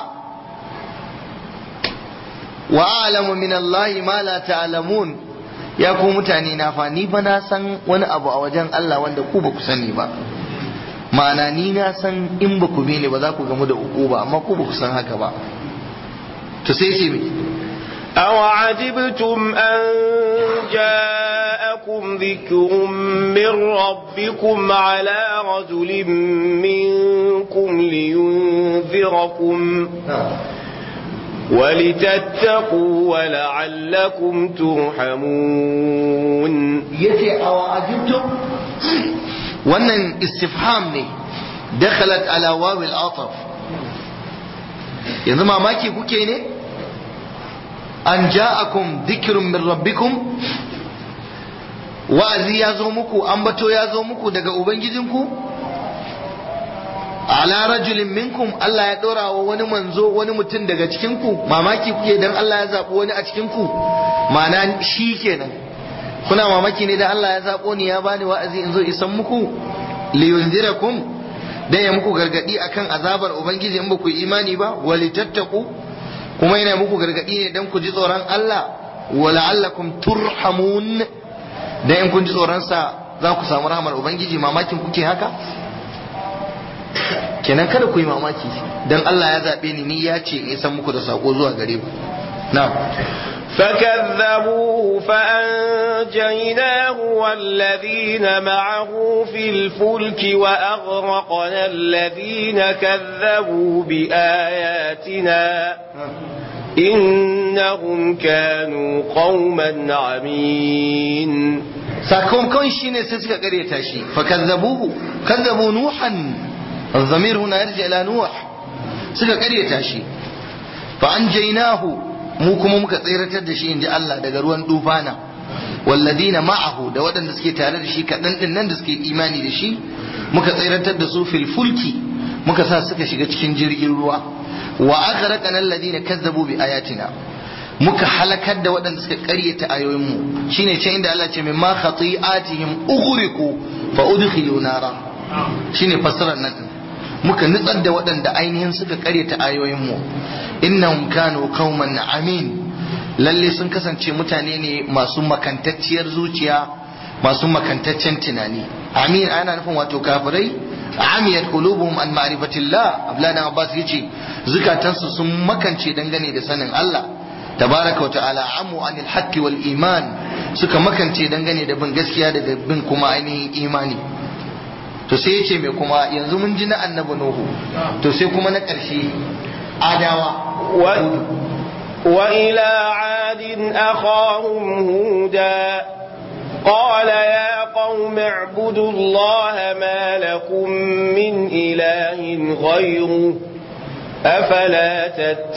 wa a'lamu min Allah ma la ta'lamun ya ku mutane na fa ni fa na san wani abu a wajen Allah wanda ku ba ku sani ba ma'ana ni na san in ba ku bi ni ba za ku gamu da uku ba amma ku ba ku san haka ba to sai ce me أوعجبتم أن جاءكم ذكر من ربكم على رجل منكم لينذركم ولتتقوا ولعلكم ترحمون yace awa ajibtum wannan istifham ne dakhalat ala waw al-ataf yanzu mamaki kuke ne an ja'akum dhikrun min rabbikum wa'azi ya zo muku ambato ya zo muku daga ubangijinku ala rajulin minkum Allah ya dora wa wani manzo wani mutum daga cikinku mamaki kuke dan Allah ya zaɓi wani a cikinku ma'ana shi kenan kuna mamaki ne da Allah ya zaɓo ni ya bani wa'azi in zo isan muku liyunzirakum dan ya muku gargadi akan azabar ubangiji in ba ku imani ba walitattaku kuma yana muku gargadi ne dan ku ji tsoron Allah wala'allakum turhamun dan in kun ji tsoron sa za ku samu rahmar ubangiji mamakin kuke haka kenan kada ku yi mamaki dan Allah ya zaɓe ni ni ya ce in isan muku da sako zuwa gare ku na'am فكذبوه فأنجيناه والذين معه في الفلك وأغرقنا الذين كذبوا بآياتنا إنهم كانوا قوما عمين sakamakon shi ne sai suka karyata shi fa kazzabuhu kazzabu nuhan الضمير هنا يرجع إلى نوح suka karyata shi fa anjaynahu mu kuma muka tsiratar da shi inji Allah daga ruwan dufana walladina ma'ahu da waɗanda suke tare da shi kaɗan ɗin nan da suke imani da shi muka tsiratar da su fil fulki muka sa suka shiga cikin jirgin ruwa wa aghraqana alladina kazzabu bi ayatina muka halakar da waɗanda suka ƙaryata ayoyinmu shine can inda Allah ce mimma khati'atihim ughriqu fa udkhilu nara shine fassarar nan muka nutsar da waɗanda ainihin suka ƙaryata ayoyinmu innahum kanu qauman amin lalle sun kasance mutane ne masu makantacciyar zuciya masu makantaccen tunani amin ana nufin wato kafirai amiyat qulubuhum an ma'rifatillah abladan abbas yace zukatansu sun makance dangane da sanin Allah tabaraka wa ta'ala amu anil haqqi wal iman suka makance dangane da bin gaskiya da bin kuma ainihin imani to sai yace me kuma yanzu mun ji na annabi nuhu to sai kuma na ƙarshe adawa وإلى عاد أخاهم هودا قال يا قوم اعبدوا الله ما لكم من إله غيره أفلا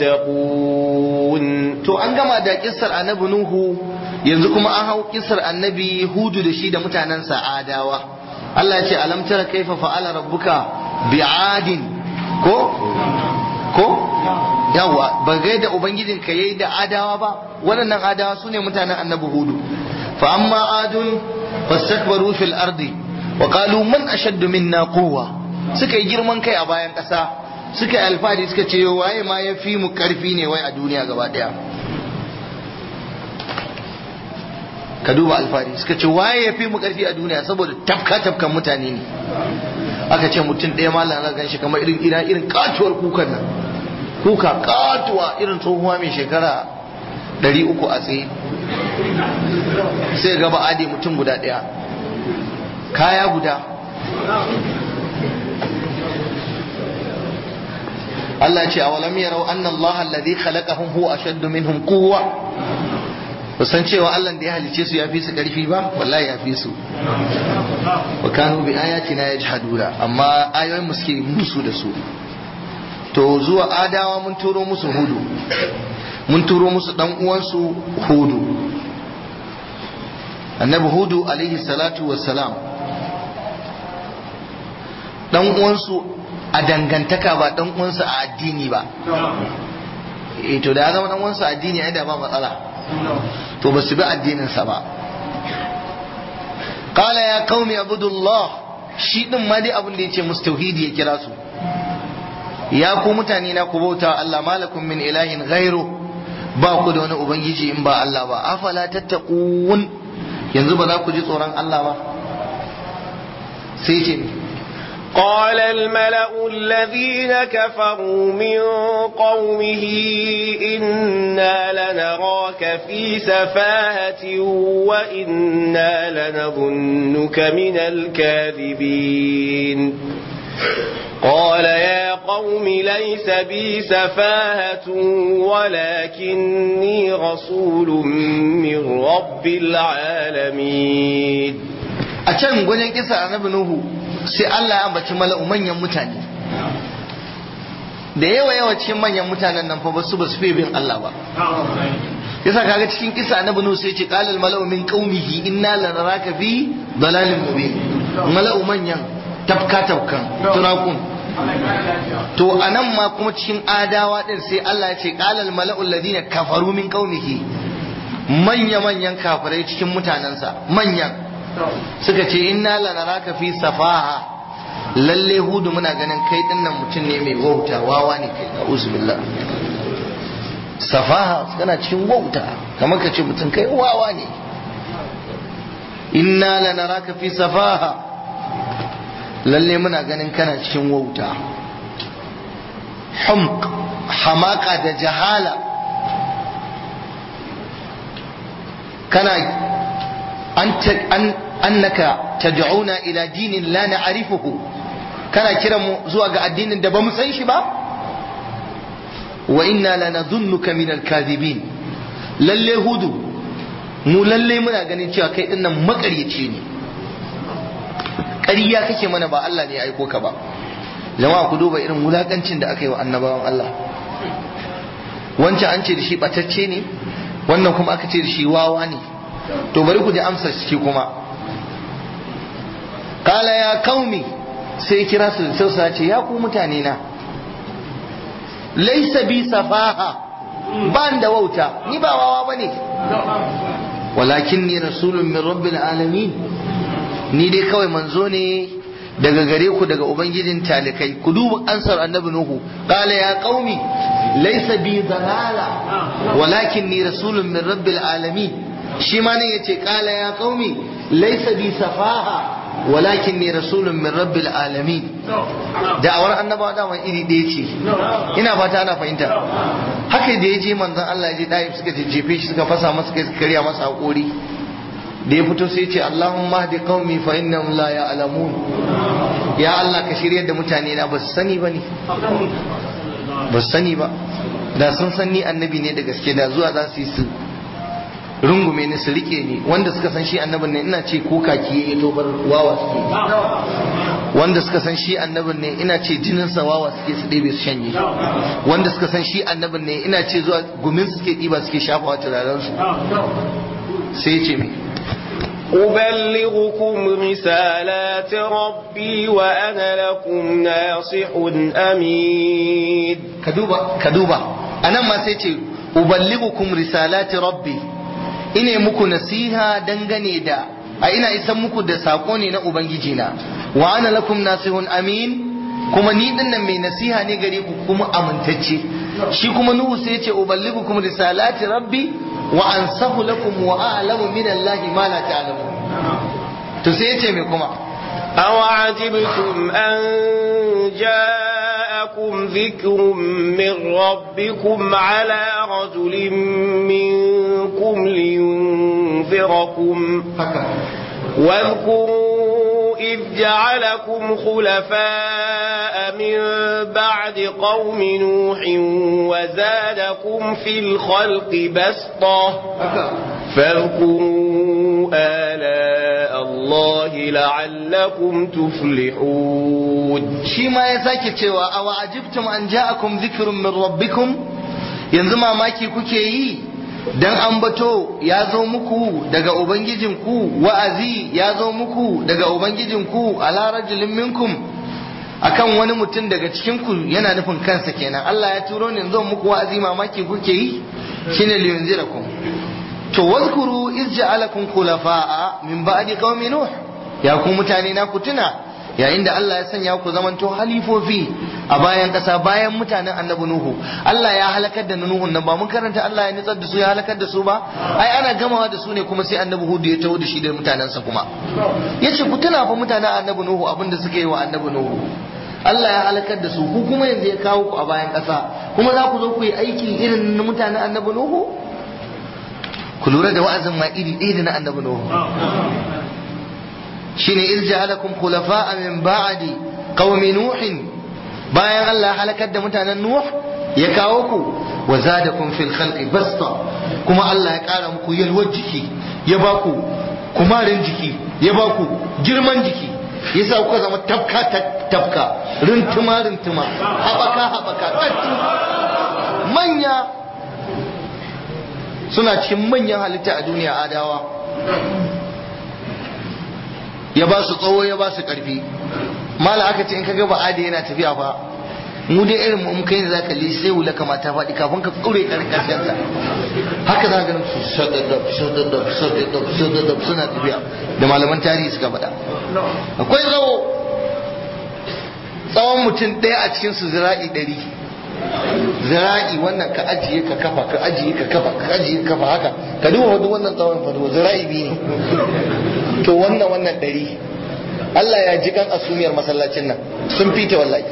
تتقون to an gama da kissar annabi nuhu yanzu kuma an hau kissar annabi hudu da shi da mutanen adawa Allah ya ce alam tara kaifa fa'ala rabbuka bi'adin ko ko yawa ba gai da ubangijin ka yayi da adawa ba waɗannan adawa sune mutanen annabi hudu fa amma adun fastakbaru fil ardi wa qalu man ashaddu minna quwwa suka yi girman kai a bayan ƙasa suka yi alfahari suka ce waye ma ya fi mu karfi ne wai a duniya gaba daya ka duba alfahari suka ce waye ya fi mu karfi a duniya saboda tafka tafkan mutane ne aka ce mutum ɗaya malam na gan shi kamar irin ina irin katuwar kukan nan kuka katuwa irin tsohuwa mai shekara ɗari uku a tsaye sai gaba ade mutum guda ɗaya kaya guda Allah ce awalam yarau anna Allah alladhi khalaqahum huwa ashaddu minhum quwwa san cewa Allah da ya halice su ya fi su karfi ba wallahi ya fi su wa kanu bi ayatina yajhaduna amma ayoyin mu suke musu da su to zuwa adawa mun turo musu hudu mun turo musu dan uwansu hudu annabi hudu alaihi salatu wassalam dan uwansu a dangantaka ba dan uwansu a addini ba eh to da ya zama dan uwansu a addini ai da ba matsala to ba su bi addininsa ba qala ya qaumi abudullah shi din ma dai abin da yace musu tauhidi ya kira su ya ku mutane na ku bauta Allah malakum min ilahin ghairu ba ku da wani ubangiji in ba Allah ba afala tattaqun yanzu ba za ku ji tsoron Allah ba sai ce قال الملأ الذين كفروا من قومه إنا لنراك في سفاهة وإنا لنظنك من الكاذبين قال يا قوم ليس بي سفاهة ولكني رسول من رب العالمين أتشان قولين كسا أنا بنوه sai Allah ya ambaci mala'u manyan mutane da yawa yawa cikin manyan mutanen nan fa ba su ba su bin Allah ba yasa kaga cikin kisa annabi nuhu sai ce qalal mala'u min qaumihi inna lanaraka fi dalalin mubin mala'u manyan tafka tafkan turakun to anan ma kuma cikin adawa din sai Allah ya ce qalal mala'u alladhina kafaru min qaumihi manya manyan kafirai cikin mutanensa manyan suka ce inna lanaraka fi safaha lalle hudu muna ganin kai dinnan mutum ne mai wauta wawa ne kai a'udhu billah safaha kana cikin wauta kamar ka ce mutum kai wawa ne inna lanaraka fi safaha lalle muna ganin kana cikin wauta humq hamaka da jahala kana an annaka tad'una ila dinin la na'rifuhu kana kiran mu zuwa ga addinin da bamu san shi ba wa inna lanadhunnuka min al-kadhibin lalle hudu mu lalle muna ganin cewa kai dinnan makaryaci ne ƙarya kake mana ba Allah ne ya aiko ka ba jama'a ku duba irin wulakancin da aka yi wa annabawan Allah wancan an ce da shi batacce ne wannan kuma aka ce da shi wawa ne to bari ku ji amsar shi kuma kala ya kaumi sai kira su da tausa ce ya ku mutane na laisa bi safaha ban da wauta ni ba wawa bane walakin ni rasulun min rabbil alamin ni dai kawai manzo ne daga gare ku daga ubangijin talikai ku duba ansar annabi nuhu qala ya qaumi laysa bi dalala walakin ni rasulun min rabbil alamin shi ma ne yace qala ya qaumi laysa bi safaha walakin ni rasulun min rabbil alamin da'awar annabawa da iri ɗaya ce ina fata ana fahimta haka da ya je manzon Allah ya je da'if suka jejjefe shi suka fasa masa kai suka karya masa hakori da ya fito sai ce Allahumma hadi qaumi fa innahum la ya'lamun ya Allah ka shiryar da mutane na ba su sani ba ne ba su sani ba da sun san ni annabi ne da gaske da zuwa za su yi su rungume ni su rike ni wanda suka san shi annabin ne ina ce ko kaki ya tobar wawa suke wanda suka san shi annabin ne ina ce jinin sa wawa suke su ɗebe su shanye wanda suka san shi annabin ne ina ce zuwa gumin suke ɗiba suke shafawa turaren su sai ce me أبلغكم رسالات ربي وأنا لكم ناصح أمين كدوبا كدوبا أنا ما سيتي أبلغكم رسالات ربي ina muku nasiha dangane da a ina isan muku da sako ne na ubangijina wa ana lakum nasihun amin kuma ni din nan mai nasiha ne gare ku kuma amintacce shi kuma nuhu sai ce uballigukum risalati rabbi wa ansahu lakum wa a'lamu min allahi ma la ta'lamun to sai yace me kuma aw ajibtum an ja'akum dhikrun min rabbikum ala rajulin minkum liyunzirakum haka واذكروا إذ جعلكم خلفاء من بعد قوم نوح وزادكم في الخلق بسطة فاذكروا آلاء الله لعلكم تفلحون shi ma ya sake cewa a wa'ajibtum an ja'akum dhikrun min rabbikum yanzu mamaki kuke yi dan ambato ya zo muku daga ubangijinku wa'azi ya zo muku daga ubangijinku ala rajulin minkum akan wani mutum daga cikin ku yana nufin kansa kenan Allah ya turo ni zo muku wa'azi mamaki kuke yi shine liyunzirakum to wazkuru iz ja'alakum khulafa'a min ba'di qaumi nuh ya ku mutane na ku tuna yayin da Allah ya sanya ku zamanto halifofi a bayan kasa bayan mutanen annabi nuhu Allah ya halakar da nuhun nan ba mun karanta Allah ya nitsar da su ya halakar da su ba ai ana gamawa da su ne kuma sai annabi hudu ya taho da shi da mutanensa kuma yace ku tuna fa mutanen annabi nuhu abin da suka yi wa annabi nuhu Allah ya halakar da su ku kuma yanzu ya kawo ku a bayan kasa kuma za ku zo ku yi aiki irin na mutanen annabi nuhu ku lura da wa'azin ma iri ɗaya da na annabi nuhu shine irja'alakum khulafa'a min ba'di qaumi nuhin bayan Allah halakar da mutanen nuh ya kawo ku wa zadakum fil khalqi basta kuma Allah ya kara muku yalwar jiki ya ba ku kumarin jiki ya ba ku girman jiki yasa kuka zama tafka tafka rintuma rintuma habaka habaka tsattu manya suna cikin manyan halitta a duniya adawa ya ba su tsawo ya ba su karfi mala aka ce in ka gaba adi yana tafiya fa mu dai irin mu kai ne za ka sai wula kamata faɗi kafin ka tsure karin karshen sa haka za ka su sadadab sadadab sadadab sadadab suna tafiya da malaman tarihi suka faɗa akwai tsawo tsawon mutum ɗaya a cikin su zira'i ɗari zira'i wannan ka ajiye ka kafa ka ajiye ka kafa ka ajiye ka kafa haka ka duba wani wannan tsawon fado zira'i biyu ne to wannan wannan ɗari Allah ya ji kan asumiyar masallacin nan sun fita wallahi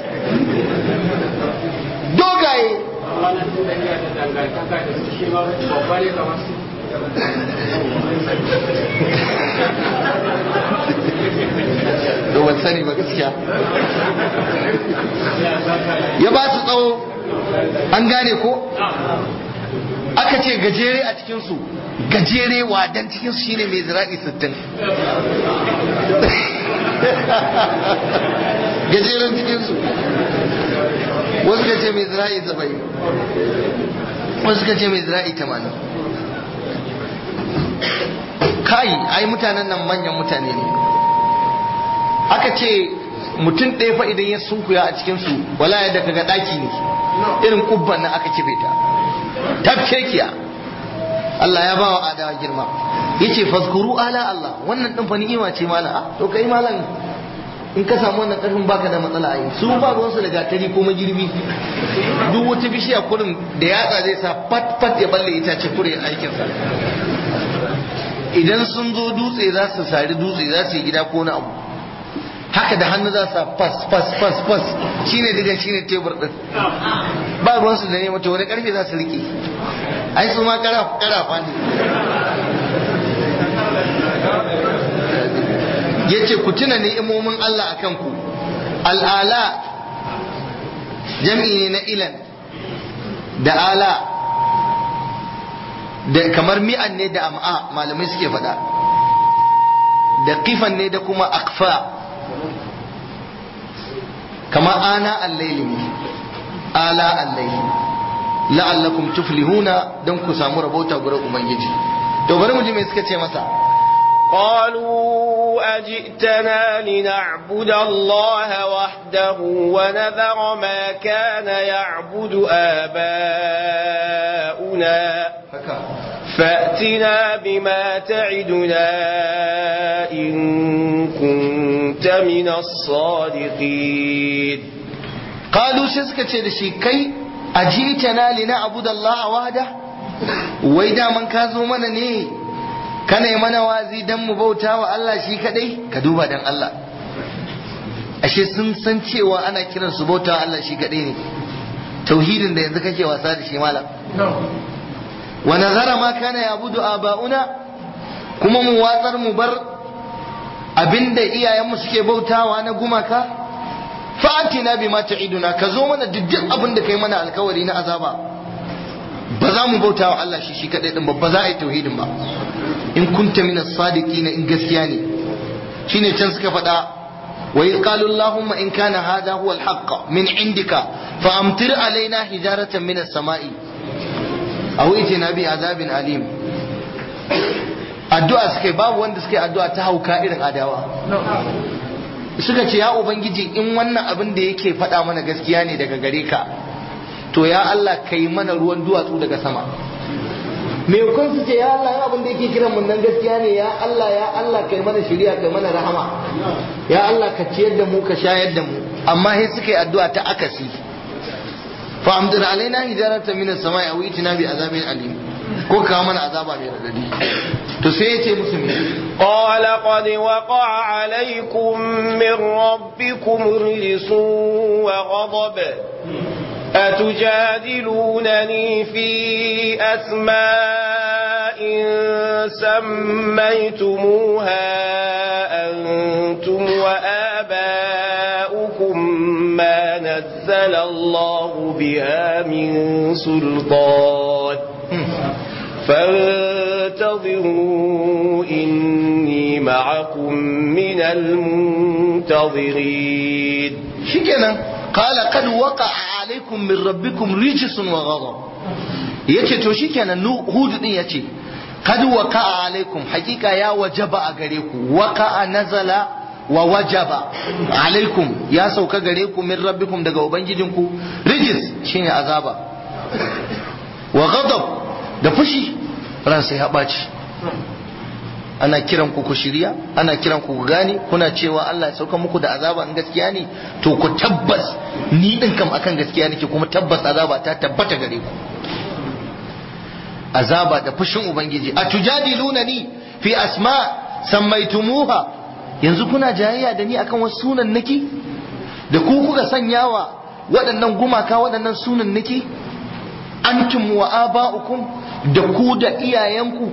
dogaye da ban sani ba gaskiya ya ba su tsawo an gane ko aka ce gajere a cikinsu gajere wadan cikinsu shine mai zira'i sittin gajeren cikinsu wasu ka ce mai zira'i saba'in wasu ka ce mai zira'i tamanin kai ai mutanen nan manyan mutane ne aka ce mutum ɗaya fa idan ya sunkuya a cikinsu wala ya daga ɗaki ne irin kubban nan aka kife ta tafkekiya Allah ya bawa adawa girma yace fazkuru ala Allah wannan din fa ni'ima ce mala ah to kai malam in ka samu wannan karfin baka da matsala ai su ba ruwan su da gatari ko magirbi duk wata bishiya kurin da yatsa zai sa pat pat ya balle ita ce kure aikin sa idan sun zo dutse za su sari dutse za su yi gida ko na abu haka da hannu za su fas fas fas fas shine digan shine tebur din ba ruwan su da ne mata wani karfe za su rike ai su ma kara karafa ne yace ku tuna ni'imomin Allah akan ku al'ala jam'i ne na ilan da ala da kamar mi'an ne da am'a malamai suke faɗa da kifan ne da kuma akfa kamar ana allaili ne ala allaili la'allakum tuflihuna don ku samu rabota gurin ubangiji to bari mu ji me suka ce masa قالوا أجئتنا لنعبد الله وحده ونذر ما كان يعبد آباؤنا فأتنا بما تعدنا إن كنت من الصادقين قالوا سيسكة شيء كي أجئتنا لنعبد الله وحده وإذا من كازو من ne kana yi mana wazi dan mu bauta wa Allah shi kadai ka duba dan Allah ashe sun san cewa ana kiran su bauta wa Allah shi kadai ne tauhidin da yanzu kake wasa da shi malam wa nazara ma kana yabudu aba'una kuma mu watsar mu bar abinda iyayenmu suke bautawa na gumaka fa'atina bima ta'iduna ka zo mana duk abin da kai mana alkawari na azaba ba za mu bautawa Allah shi shi kadai din ba ba za a yi tauhidin ba in kunta minas sadiqin in gaskiya ne shine can suka faɗa wa in qalu allahumma in kana hadha huwa alhaq min indika fa amtir alaina hijaratan minas sama'i aw itina bi azabin alim addu'a suka yi babu wanda suka yi addu'a ta hauka irin adawa suka ce ya ubangiji in wannan abin da yake faɗa mana gaskiya ne daga gare ka to ya Allah kai mana ruwan duwatsu daga sama me kun su ce ya Allah ya abin da yake kiran mun nan gaskiya ne ya Allah ya Allah kai mana shiriya kai mana rahama ya Allah ka ciyar da mu ka shayar da mu amma sai suka yi addu'a ta akasi fa amdir alaina hijaratan minas samai aw itina bi azabin alim ko kawo mana azaba mai radadi to sai yace musu me qala qad waqa'a alaykum min rabbikum rijsun wa ghadab أتجادلونني في أسماء سميتموها أنتم وآباؤكم ما نزل الله بها من سلطان فانتظروا إني معكم من المنتظرين شكرا قال قد وقع عليكم من ربكم رجس وغضب yace to shikenan hudu din yace kad waqa'a alaikum hakika ya wajaba a gare ku waqa'a nazala wa wajaba alaikum ya sauka gare ku min rabbikum daga ubangijinku rijis shine azaba wa ghadab da fushi ran sai ya ɓaci ana kiran ku ku shirya ana kiran ku ku gane kuna cewa Allah ya sauka muku da azaba in gaskiya ne to ku tabbas ni din kam akan gaskiya nake kuma tabbas azaba ta tabbata gare ku azaba da fushin ubangiji a tujadiluna ni fi asma sammaitumuha yanzu kuna jayayya da ni akan wasu sunan naki da ku kuka sanyawa waɗannan gumaka waɗannan sunan naki antum wa aba'ukum da ku da iyayenku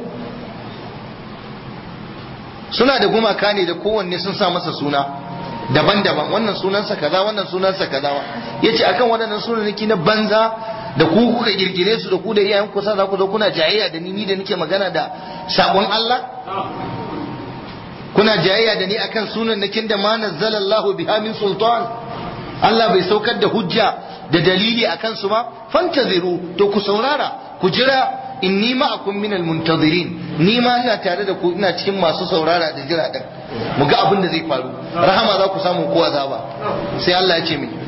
suna da gumaka ne da kowanne sun sa masa suna daban-daban wannan sunansa kaza wannan sunansa kaza yace akan waɗannan sunanaki na banza da ku kuka girgire su da ku da iyayen ku za ku zo kuna jayayya da ni ni da nake magana da sabon Allah kuna jayayya da ni akan sunannakin da ma nazzalallahu biha min sultan Allah bai saukar da hujja da dalili akan su ba fantaziru to ku saurara ku jira inni ma'akum minal muntazirin ni ma ina tare da ku ina cikin masu saurara da jira din mu ga abin da zai faru rahama za ku samu ko azaba sai Allah ya ce mi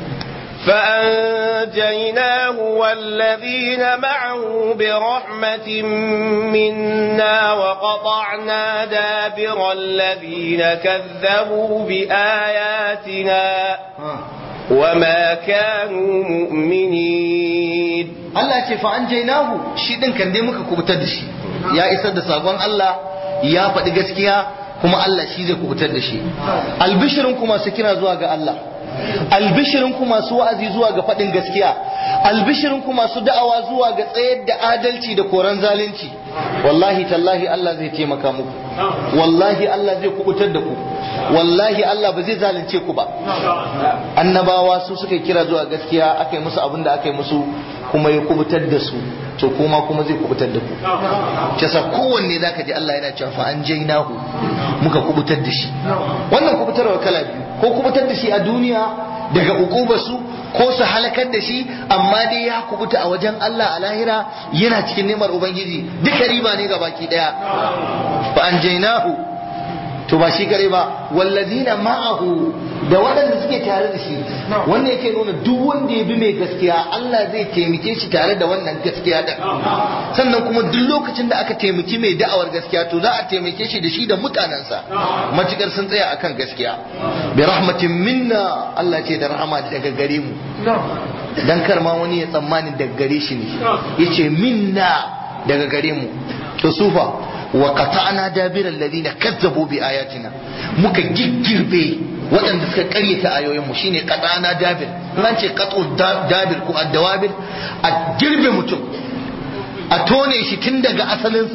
فأنجيناه والذين معه برحمة منا وقطعنا دابر الذين كذبوا بآياتنا وما كانوا مؤمنين Allah ce fa an jainahu shi din kan dai muka kubutar da shi ya isar da sakon Allah ya faɗi gaskiya kuma Allah shi zai kubutar da shi albishirin kuma su kira zuwa ga Allah albishirin ku masu wa'azi zuwa ga faɗin gaskiya albishirin ku masu da'awa zuwa ga tsayar da adalci da koran zalunci wallahi tallahi Allah zai taimaka muku wallahi Allah zai kubutar da ku wallahi Allah ba zai zalunce ku ba annabawa su suka kira zuwa gaskiya aka yi musu abin da aka yi musu kuma ya kubutar da su to kuma kuma zai kubutar da ku kisa kowanne zaka ji Allah yana cewa fa an jainahu muka kubutar da shi wannan kubutarwa kala biyu ko kubutar da shi a duniya daga su ko su halakar da shi amma dai ya kubuta a wajen Allah a lahira yana cikin nemar ubangiji duka riba ne ga baki daya fa an jainahu to ba shi kare ba wallazina ma'ahu da waɗanda suke tare da shi wannan yake nuna duk wanda ya bi mai gaskiya Allah zai taimake shi tare da wannan gaskiya da sannan kuma duk lokacin da aka taimaki mai da'awar gaskiya to za a taimake shi da shi da mutanensa matukar sun tsaya akan gaskiya bi rahmatin minna Allah ce da rahama daga gare mu dan kar ma wani ya tsammani daga gare shi ne yace minna daga gare mu to sufa wa qata'na dabiral ladina kazzabu bi ayatina muka giggirbe waɗanda suka karyata ayoyin mu shine qata'na dabir nan ce qat'u dabir ko addawabir a girbe mutum a tone shi tun daga asalinsa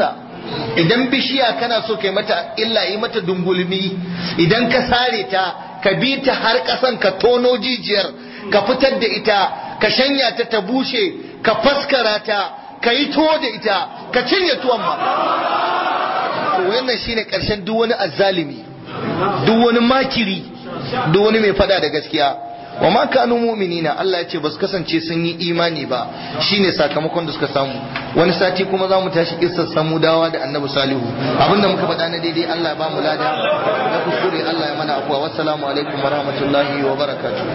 idan bishiya kana so kai mata illa yi mata dungulmi idan ka sare ta ka bi ta har ƙasan ka tono jijiyar ka fitar da ita ka shanya ta ta bushe ka faskara ta ka yi tuwo da ita ka cinye tuwon ma to wannan shine ƙarshen duk wani azzalimi duk wani makiri duk wani mai fada da gaskiya wa ma kanu mu'minina Allah ya ce ba su kasance sun yi imani ba shine sakamakon da suka samu wani sati kuma za mu tashi kissar samudawa da annabi salihu abinda muka faɗa na daidai Allah ya ba mu lada na kuskure Allah ya mana afuwa wassalamu alaikum wa rahmatullahi wa barakatuh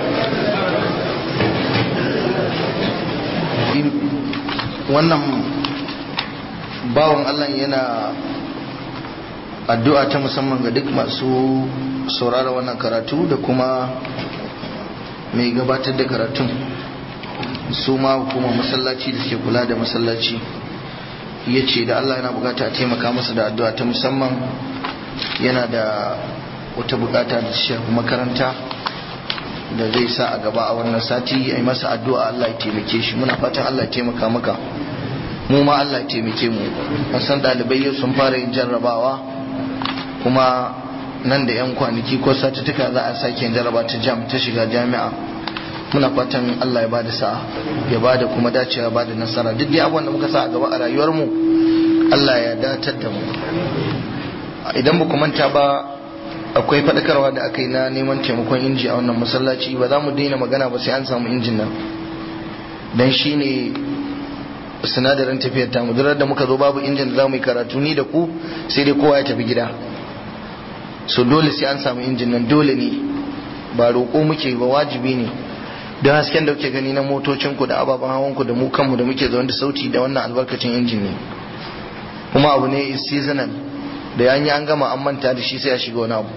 wannan bawan Allah yana addu'a ta musamman ga duk masu saurara wannan karatu da kuma mai gabatar da karatun su ma kuma masallaci da suke kula da masallaci ya ce da Allah yana bukata a taimaka masa da addu'a ta musamman yana da wata bukata da shafi makaranta da zai sa a gaba a wannan sati a yi masa addu'a Allah ya taimake shi muna fatan Allah ya taimaka maka mu ma Allah ya taimake mu san ɗalibai yau sun fara yin jarrabawa kuma nan da 'yan kwanaki ko satuttuka za a sake jarraba ta jam ta shiga jami'a muna fatan Allah ya ba da sa'a ya ba da kuma dacewa ba da nasara duk dai abubuwan da muka sa a gaba a rayuwar mu Allah ya datar da mu idan ba ku manta ba akwai faɗakarwa da aka yi na neman taimakon inji a wannan masallaci ba za mu daina magana ba sai an samu injin nan dan shi ne sinadarin tafiyar tamu durar da muka zo babu injin da za mu yi karatu ni da ku sai dai kowa ya tafi gida so dole sai an samu injin nan dole ne ba roƙo muke ba wajibi ne don hasken da kuke gani na motocinku da ababen hawanku da mu kanmu da muke zaune da sauti da wannan albarkacin injin ne kuma abu ne is seasonal da an yi an gama an manta da shi sai a shiga wani abu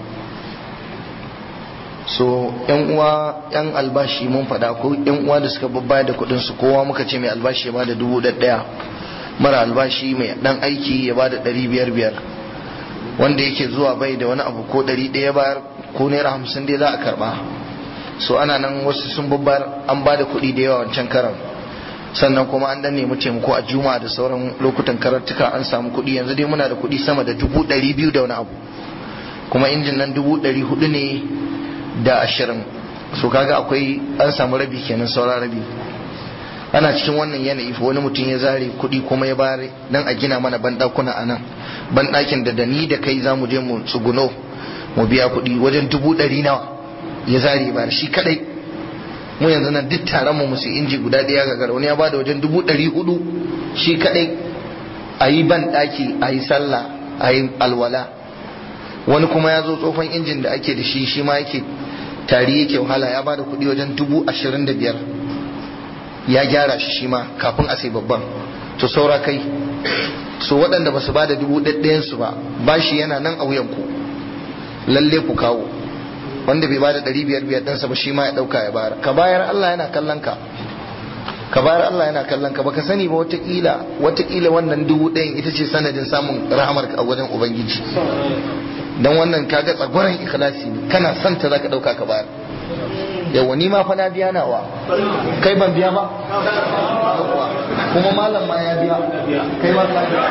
so yan uwa yan albashi mun faɗa ko yan uwa da suka babbaya da kuɗin su kowa muka ce mai albashi ya bada dubu ɗaya mara albashi mai dan aiki ya bada ɗari biyar biyar wanda yake zuwa bai da wani abu ko ɗari ɗaya bayar ko naira hamsin dai za a karɓa so ana nan wasu sun babbar an ba da kuɗi da yawa wancan karan sannan kuma an dan nemi taimako a juma da sauran lokutan karatuka an samu kuɗi yanzu dai muna da kuɗi sama da dubu ɗari biyu da wani abu kuma injin nan dubu ɗari hudu ne da ashirin so kaga akwai an samu rabi kenan saura rabi ana cikin wannan yanayi fa wani mutum ya zare kuɗi kuma ya bare dan a gina mana banɗakuna a nan banɗakin da da ni da kai za mu je mu tsuguno mu biya kuɗi wajen dubu ɗari nawa ya zare ba shi kadai mu yanzu nan duk taron mu musu inji guda ɗaya ga gara wani ya bada wajen dubu ɗari hudu shi kadai a yi banɗaki a yi sallah a yi alwala wani kuma ya zo tsofan injin da ake da shi shi ma yake tari yake wahala ya bada kuɗi wajen dubu ashirin da biyar ya gyara shi shi ma kafin a sai babban to saura kai so waɗanda ba su ba da dubu ɗayansu ba bashi yana nan a wuyanku lalle ku kawo wanda bai ba da ɗari biyar biyar ɗansa ba shi ma ya ɗauka ya bayar ka bayar Allah yana kallon ka ka bayar Allah yana kallon ka baka sani ba watakila watakila wannan dubu ɗayan ita ce sanadin samun rahamar ka a wajen ubangiji dan wannan kaga tsagwaron ikhlasi ne kana son ta zaka ɗauka ka bayar yawa ni ma fa na biya nawa kai ban biya ba kuma malam ma ya biya kai ma ka biya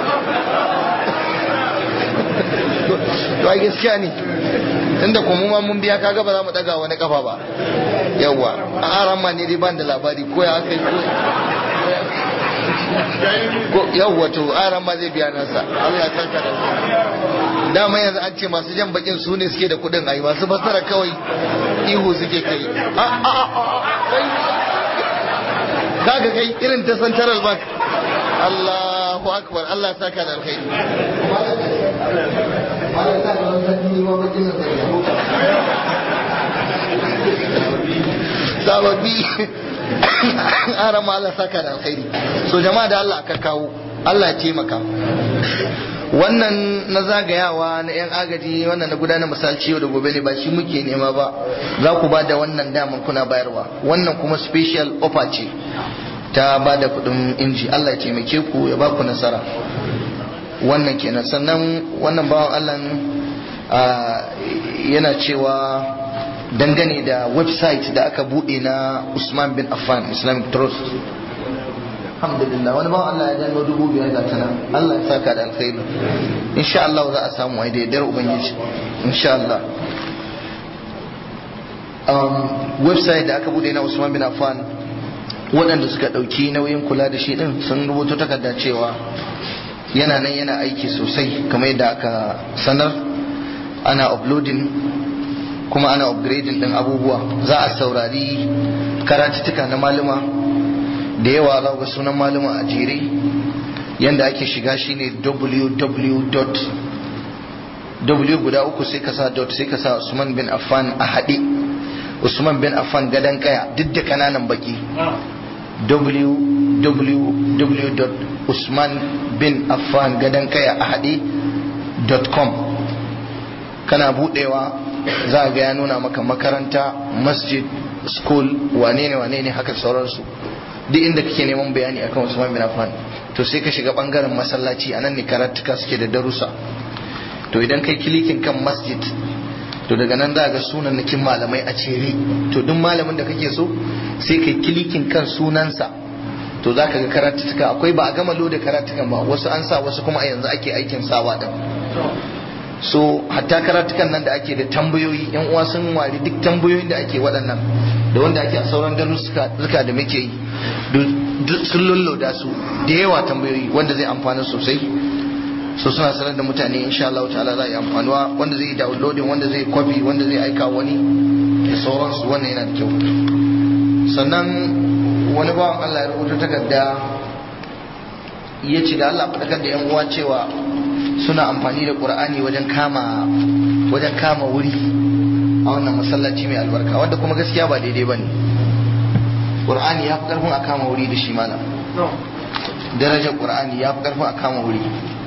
to ai gaskiya ne tunda kuma ma mun biya kaga ba za mu daga wani kafa ba yawa a aran ma ne dai ban da labari ko ya kai ko yawwa to aran ma zai biya nasa Allah ya saka da dama yanzu an ce masu jan bakin su ne suke da kudin ayi masu fasara kawai ihu suke kai a a a kaga kai irin ta central bank Allahu akbar Allah ya saka da alkhairi sababbi aran ma Allah saka da alkhairi so jama'a da Allah aka kawo Allah ya taimaka wannan na zagayawa na 'yan agaji wannan na gudanar misalci yau da gobe ne ba shi muke nema ba za ku ba da wannan damar kuna bayarwa wannan kuma special offer ce ta ba da kudin inji Allah ya taimake ku ya ba ku nasara wannan kenan sannan wannan bawan Allah yana cewa dangane da website da aka bude na Usman bin Affan Islamic Trust alhamdulillah wani bawan Allah ya janno dubu biyar ga tana Allah ya saka da alkhairi insha Allah za a samu ai da yardar ubangiji insha Allah um, website da aka bude na Usman bin Affan waɗanda suka ɗauki nauyin kula da shi ɗin sun rubuta takarda cewa yana nan yana aiki sosai kamar yadda aka sanar ana uploading kuma ana upgrading ɗin abubuwa za a saurari karatuttuka na maluma da yawa za ga sunan maluma a jere yanda ake shiga shine www w guda uku sai ka sa dot sai ka sa Usman bin Affan a haɗe Usman bin Affan gadan kaya duk da kananan baki www.usmanbinaffangadankaya.com kana budewa za ga ya nuna maka makaranta masjid school wane ne wane ne haka sauransu duk inda kake neman bayani akan Usman bin Affan to sai ka shiga bangaren masallaci anan ne karatuka suke da darussa to idan kai kilikin kan masjid to daga nan za ga sunannakin malamai a cere to duk malamin da kake so sai kai kilikin kan sunansa to za ka ga karatuka akwai ba a gama loda karatukan ba wasu an sa wasu kuma a yanzu ake aikin sawa din so hatta karatukan nan da ake da tambayoyi yan uwa sun wari duk tambayoyin da ake waɗannan da wanda ake a sauran darussuka da muke yi sun lulloda su da yawa tambayoyi wanda zai amfana sosai so suna sanar da mutane insha Allah ta'ala za a yi amfanuwa wanda zai downloading wanda zai copy wanda zai aika wani da sauransu wannan yana da kyau sannan wani bawan Allah ya rubuta takarda ya ce da Allah faɗakar da yan uwa cewa suna amfani da Qur'ani wajen kama wajen kama wuri a wannan masallaci mai albarka wanda kuma gaskiya ba daidai bane Qur'ani ya fi karfin a kama wuri da shi malam darajar Qur'ani ya fi karfin a kama wuri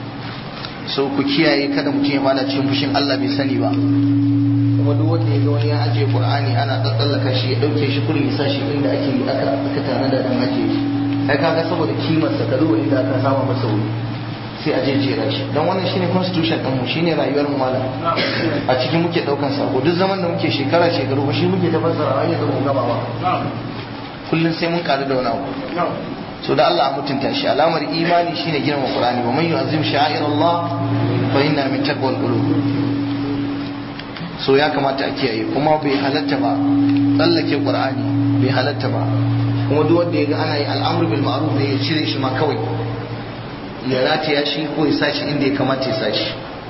so ku kiyaye kada mutum ya fada cikin fushin Allah bai sani ba kuma duk wanda ya ga wani ya ajiye Qur'ani ana tsallaka shi ya dauke shi kurin ya sa shi inda ake aka aka tare da dan ajiye shi ai kaga saboda kimar sa ka duba inda aka sama masa wuri sai a jejjera shi dan wannan shine constitution din mu shine rayuwar mu malam a cikin muke daukan sako duk zaman da muke shekara shekaru ba shi muke ta fassara har yanzu mu gaba ba kullun sai mun karu da wani abu so da Allah mutunta shi alamar imani shine girma Qur'ani wa man yu'azzim sha'air Allah fa inna min taqwal qulub so ya kamata a kiyaye kuma bai halatta ba tsallake Qur'ani bai halatta ba kuma duk wanda ya ga ana yi al'amru bil ma'ruf ne ya cire shi ma kawai ya rataya shi ko ya sa shi inda ya kamata ya sa shi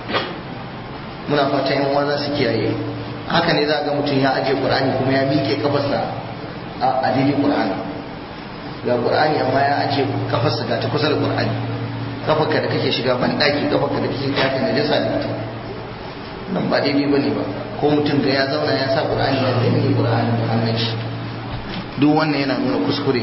muna fata yan uwa za su kiyaye haka ne za ga mutum ya aje Qur'ani kuma ya miƙe kafarsa a daidai Qur'ani ga qur'ani amma ya ajiye kafarsa ga ta kusa da qur'ani kafarka da kake shiga ban daki kafarka da kake taka da jasa da ita nan ba daidai bane ba ko mutum ga ya zauna ya sa qur'ani ya danne qur'ani da hannun shi duk wannan yana nuna kuskure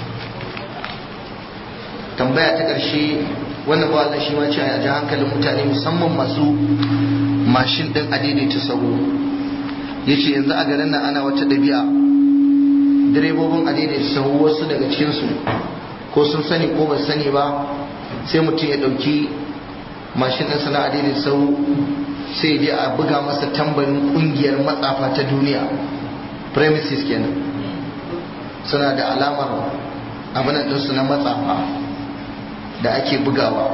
tambaya ta ƙarshe wannan ba Allah shi ma ce a ji hankalin mutane musamman masu mashin din adaidaita sahu yace yanzu a garin nan ana wata ɗabi'a direbobin adaidaita sahu wasu daga cikinsu ko sun sani ko ba sani ba sai mutum ya ɗauki mashin ɗinsa na adaidaita sahu sai je a buga masa tambarin ƙungiyar matsafa ta duniya premises kenan suna da alamar abinan ɗinsu na matsafa da ake bugawa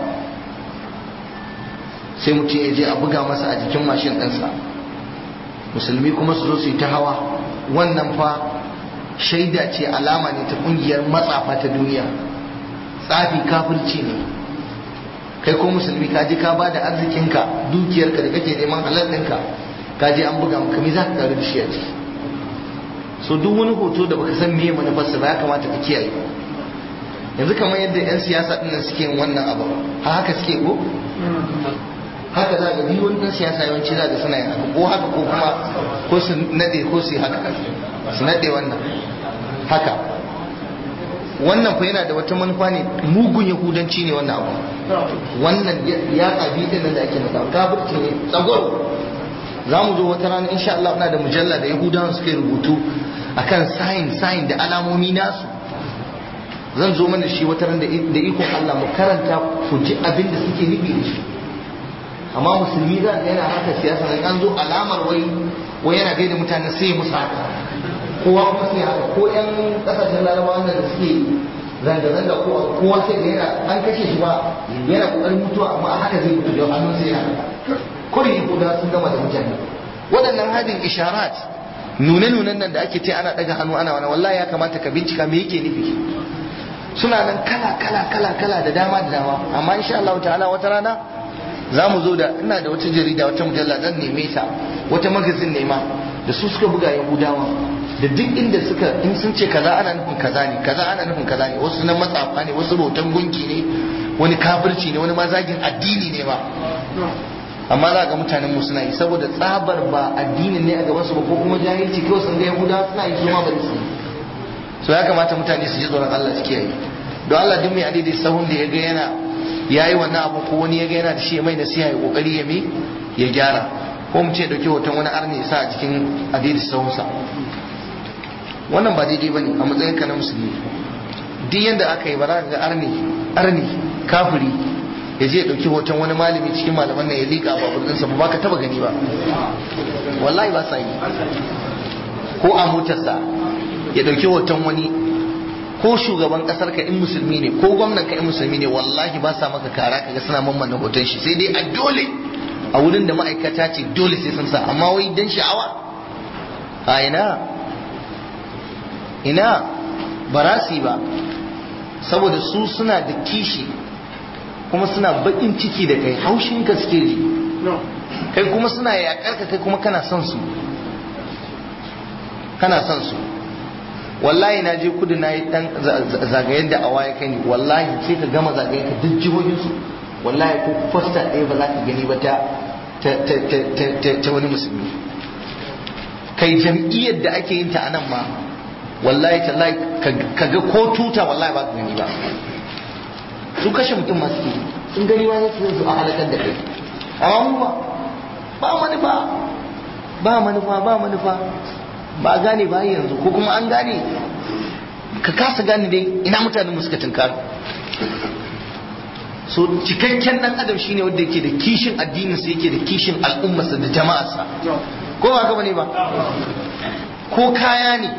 sai mutum ya je a buga masa a jikin mashin ɗinsa musulmi kuma su zo su yi ta hawa wannan fa shaida ce alama ne ta kungiyar matsafa ta duniya tsafi kafirci ne kai ko musulmi ka je ka ba da arzikinka dukiyarka da kake neman halal ɗinka ka je an buga maka me za ka karu da shi a ciki so duk wani hoto da baka san meye manufarsa ba ya kamata ka kiyaye yanzu kamar yadda 'yan siyasa ɗin suke yin wannan abu ha haka suke ko haka za ga biyu wani ɗan siyasa yawanci za ga suna yin haka ko haka ko kuma ko su naɗe ko su yi haka su naɗe wannan haka wannan fa yana da wata manufa ne mugun yahudanci ne wannan abu wannan ya ƙabi ɗin da ake nada kafirci ne tsagwaro za mu zo wata rana insha Allah na da mujalla da yahudawan suka yi rubutu akan sayin sayin da alamomi nasu zan zo mana shi wata ran da ikon Allah mu karanta ku ji abin da suke nufi da shi amma musulmi za ga yana haka siyasa nan an zo alamar wai wai yana gaida mutane sai musu haka kowa kuma sai haka ko yan kasashen larabawa da suke zanga-zanga ko kowa sai da yana an kashe shi ba yana kokarin mutuwa amma a haka zai mutu da hannun sai yana kuri guda sun gama da mutane waɗannan hadin isharat nune-nunen nan da ake ce ana daga hannu ana wani wallahi ya kamata ka bincika me yake nufi suna nan kala kala kala kala da dama da dama amma insha Allah ta'ala wata rana za mu zo da ina da wata jarida wata mujalla zan neme ta wata magazin nema da su suka buga yahudawa da duk inda suka in sun ce kaza ana nufin kaza ne kaza ana nufin kaza ne wasu na matsafa ne wasu bautan gunki ne wani kafirci ne wani mazagin addini ne ba amma za ga mutanen mu suna yi saboda tsabar ba addinin ne a gaban su ba ko kuma jahilci kawai sun ga yahudawa suna yi su ma bari su yi so ya kamata mutane su ji tsoron Allah su kiyaye don Allah duk mai adidai sahun da ya ga yana yayi wannan abu ko wani ya ga yana da shi mai nasiha ya kokari ya mi ya gyara ko mu ce dauki hoton wani arni ya sa a cikin adidai sahunsa wannan ba daidai bane a matsayin ka na musulmi duk yanda aka yi ba za ka ga arni arni kafiri ya je ya dauki hoton wani malami cikin malaman nan ya liƙa a babur ɗinsa ba ka taba gani ba wallahi ba sa yi ko a motarsa ya dauki hoton wani ko shugaban kasar ka in musulmi ne ko gwamnan ka in musulmi ne wallahi ba sa maka kara kaga suna mamman hoton shi sai dai a dole a wurin da ma'aikata ce dole sai sun sa amma wai dan sha'awa a ina ina barasi ba saboda su suna da kishi kuma suna bakin ciki da kai haushin ka suke ji kai kuma suna yakar ka kai kuma kana son su kana son su wallahi na je kudu na yi dan zagayen da awa ya kai ni wallahi sai ka gama zagayen ka duk jihohin su wallahi ko fasta ɗaya ba za ka gani ba ta ta wani musulmi kai jam'iyyar da ake yin ta a nan ma wallahi tallahi ka ga ko tuta wallahi ba ka gani ba su kashe mutum masu ke sun gani ma sai su a halakar da kai amma mu ba ba manufa ba manufa ba manufa ba a gane ba yanzu ko kuma an gane ka kasa gane dai ina mutanen suka tunkar so cikakken dan adam shine wanda yake da kishin addinin sa yake da kishin al'ummarsa da jama'arsa ko ba haka bane ba ko kaya ne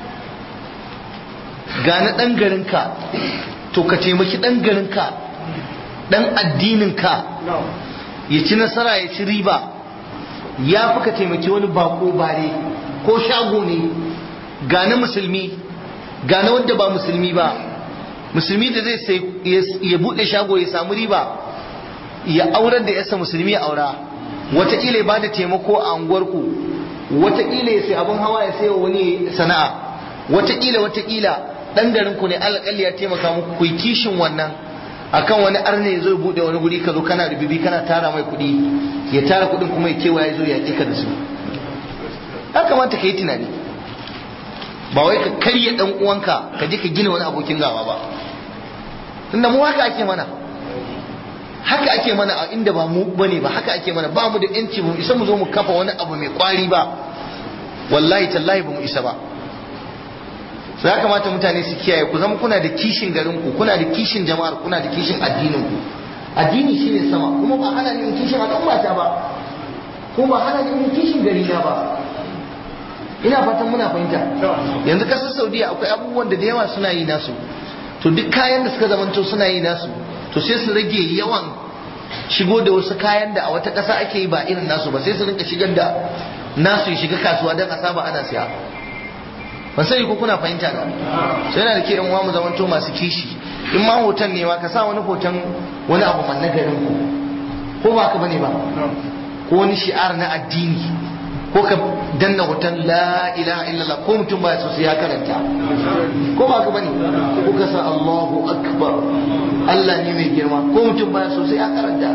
ga na dan garinka to ka taimaki dan garinka dan addininka ya ci nasara ya ci riba ya fi ka taimaki wani bako bare ko shago ne ga na musulmi ga na wanda ba musulmi ba musulmi da zai sai ya bude shago ya samu riba ya aurar da yasa musulmi ya aura wataƙila ya bada taimako a unguwarku wataƙila ya sai abin hawa ya sai wani sana'a wataƙila wataƙila ɗan garin ku ne alƙalli ya taimaka muku ku kishin wannan akan wani arne zai bude wani guri ka zo kana rububi kana tara mai kuɗi ya tara kuɗin kuma ya kewaya zo ya ka da su ya kamata ka yi tunani ba wai ka karya dan uwanka ka je ka gina wani abokin gawa ba tunda mu haka ake mana haka ake mana a inda ba mu bane ba haka ake mana ba mu da yanci mu isa mu zo mu kafa wani abu mai kwari ba wallahi tallahi ba mu isa ba so ya kamata mutane su kiyaye ku zama kuna da kishin garin ku kuna da kishin jama'ar kuna da kishin addinin ku addini shine sama kuma ba hana ni kishin al'umma ta ba ko ba hana ni kishin gari na ba ina fatan muna fahimta yanzu kasar saudiya akwai abubuwan da da yawa suna yi nasu to duk kayan da suka zamanto suna yi nasu to sai su rage yawan shigo da wasu kayan da a wata ƙasa ake yi ba irin nasu ba sai su rinka shigar da nasu ya shiga kasuwa don a saba ana siya ban sani ko kuna fahimta da sai yana da ke yan uwa mu zamanto masu kishi in ma hoton ne ma ka sa wani hoton wani abu man na garin ku ko ba ka bane ba ko wani shi'ar na addini ko ka danna hoton la ilaha illallah ko mutum baya so sai ya karanta ko ba ka bane ko ka sa Allahu akbar Allah ne mai girma ko mutum baya so sai ya karanta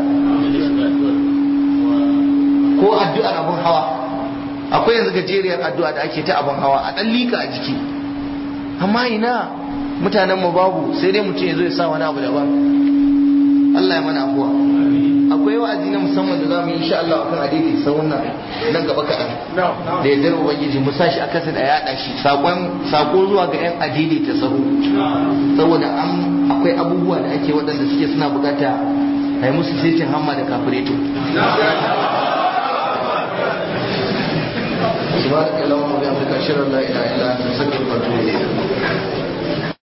ko addu'ar abun hawa akwai yanzu gajeriyar addu'a da ake ta abun hawa a dan lika a jiki amma ina mutanen mu babu sai dai mutum ya zo ya sa wani abu daban Allah ya mana afuwa akwai wa'azi na musamman da za mu yi insha Allah akan adidi sahun nan nan gaba kaɗan da ya zara ubangiji mu sashi a kasa da yaɗa shi sako zuwa ga yan adidi ta sahu saboda an akwai abubuwa da ake waɗanda suke suna bukata a yi musu setin hamma da kafireto سبحانك اللهم وبحمدك اشهد ان لا اله الا انت استغفرك واتوب اليك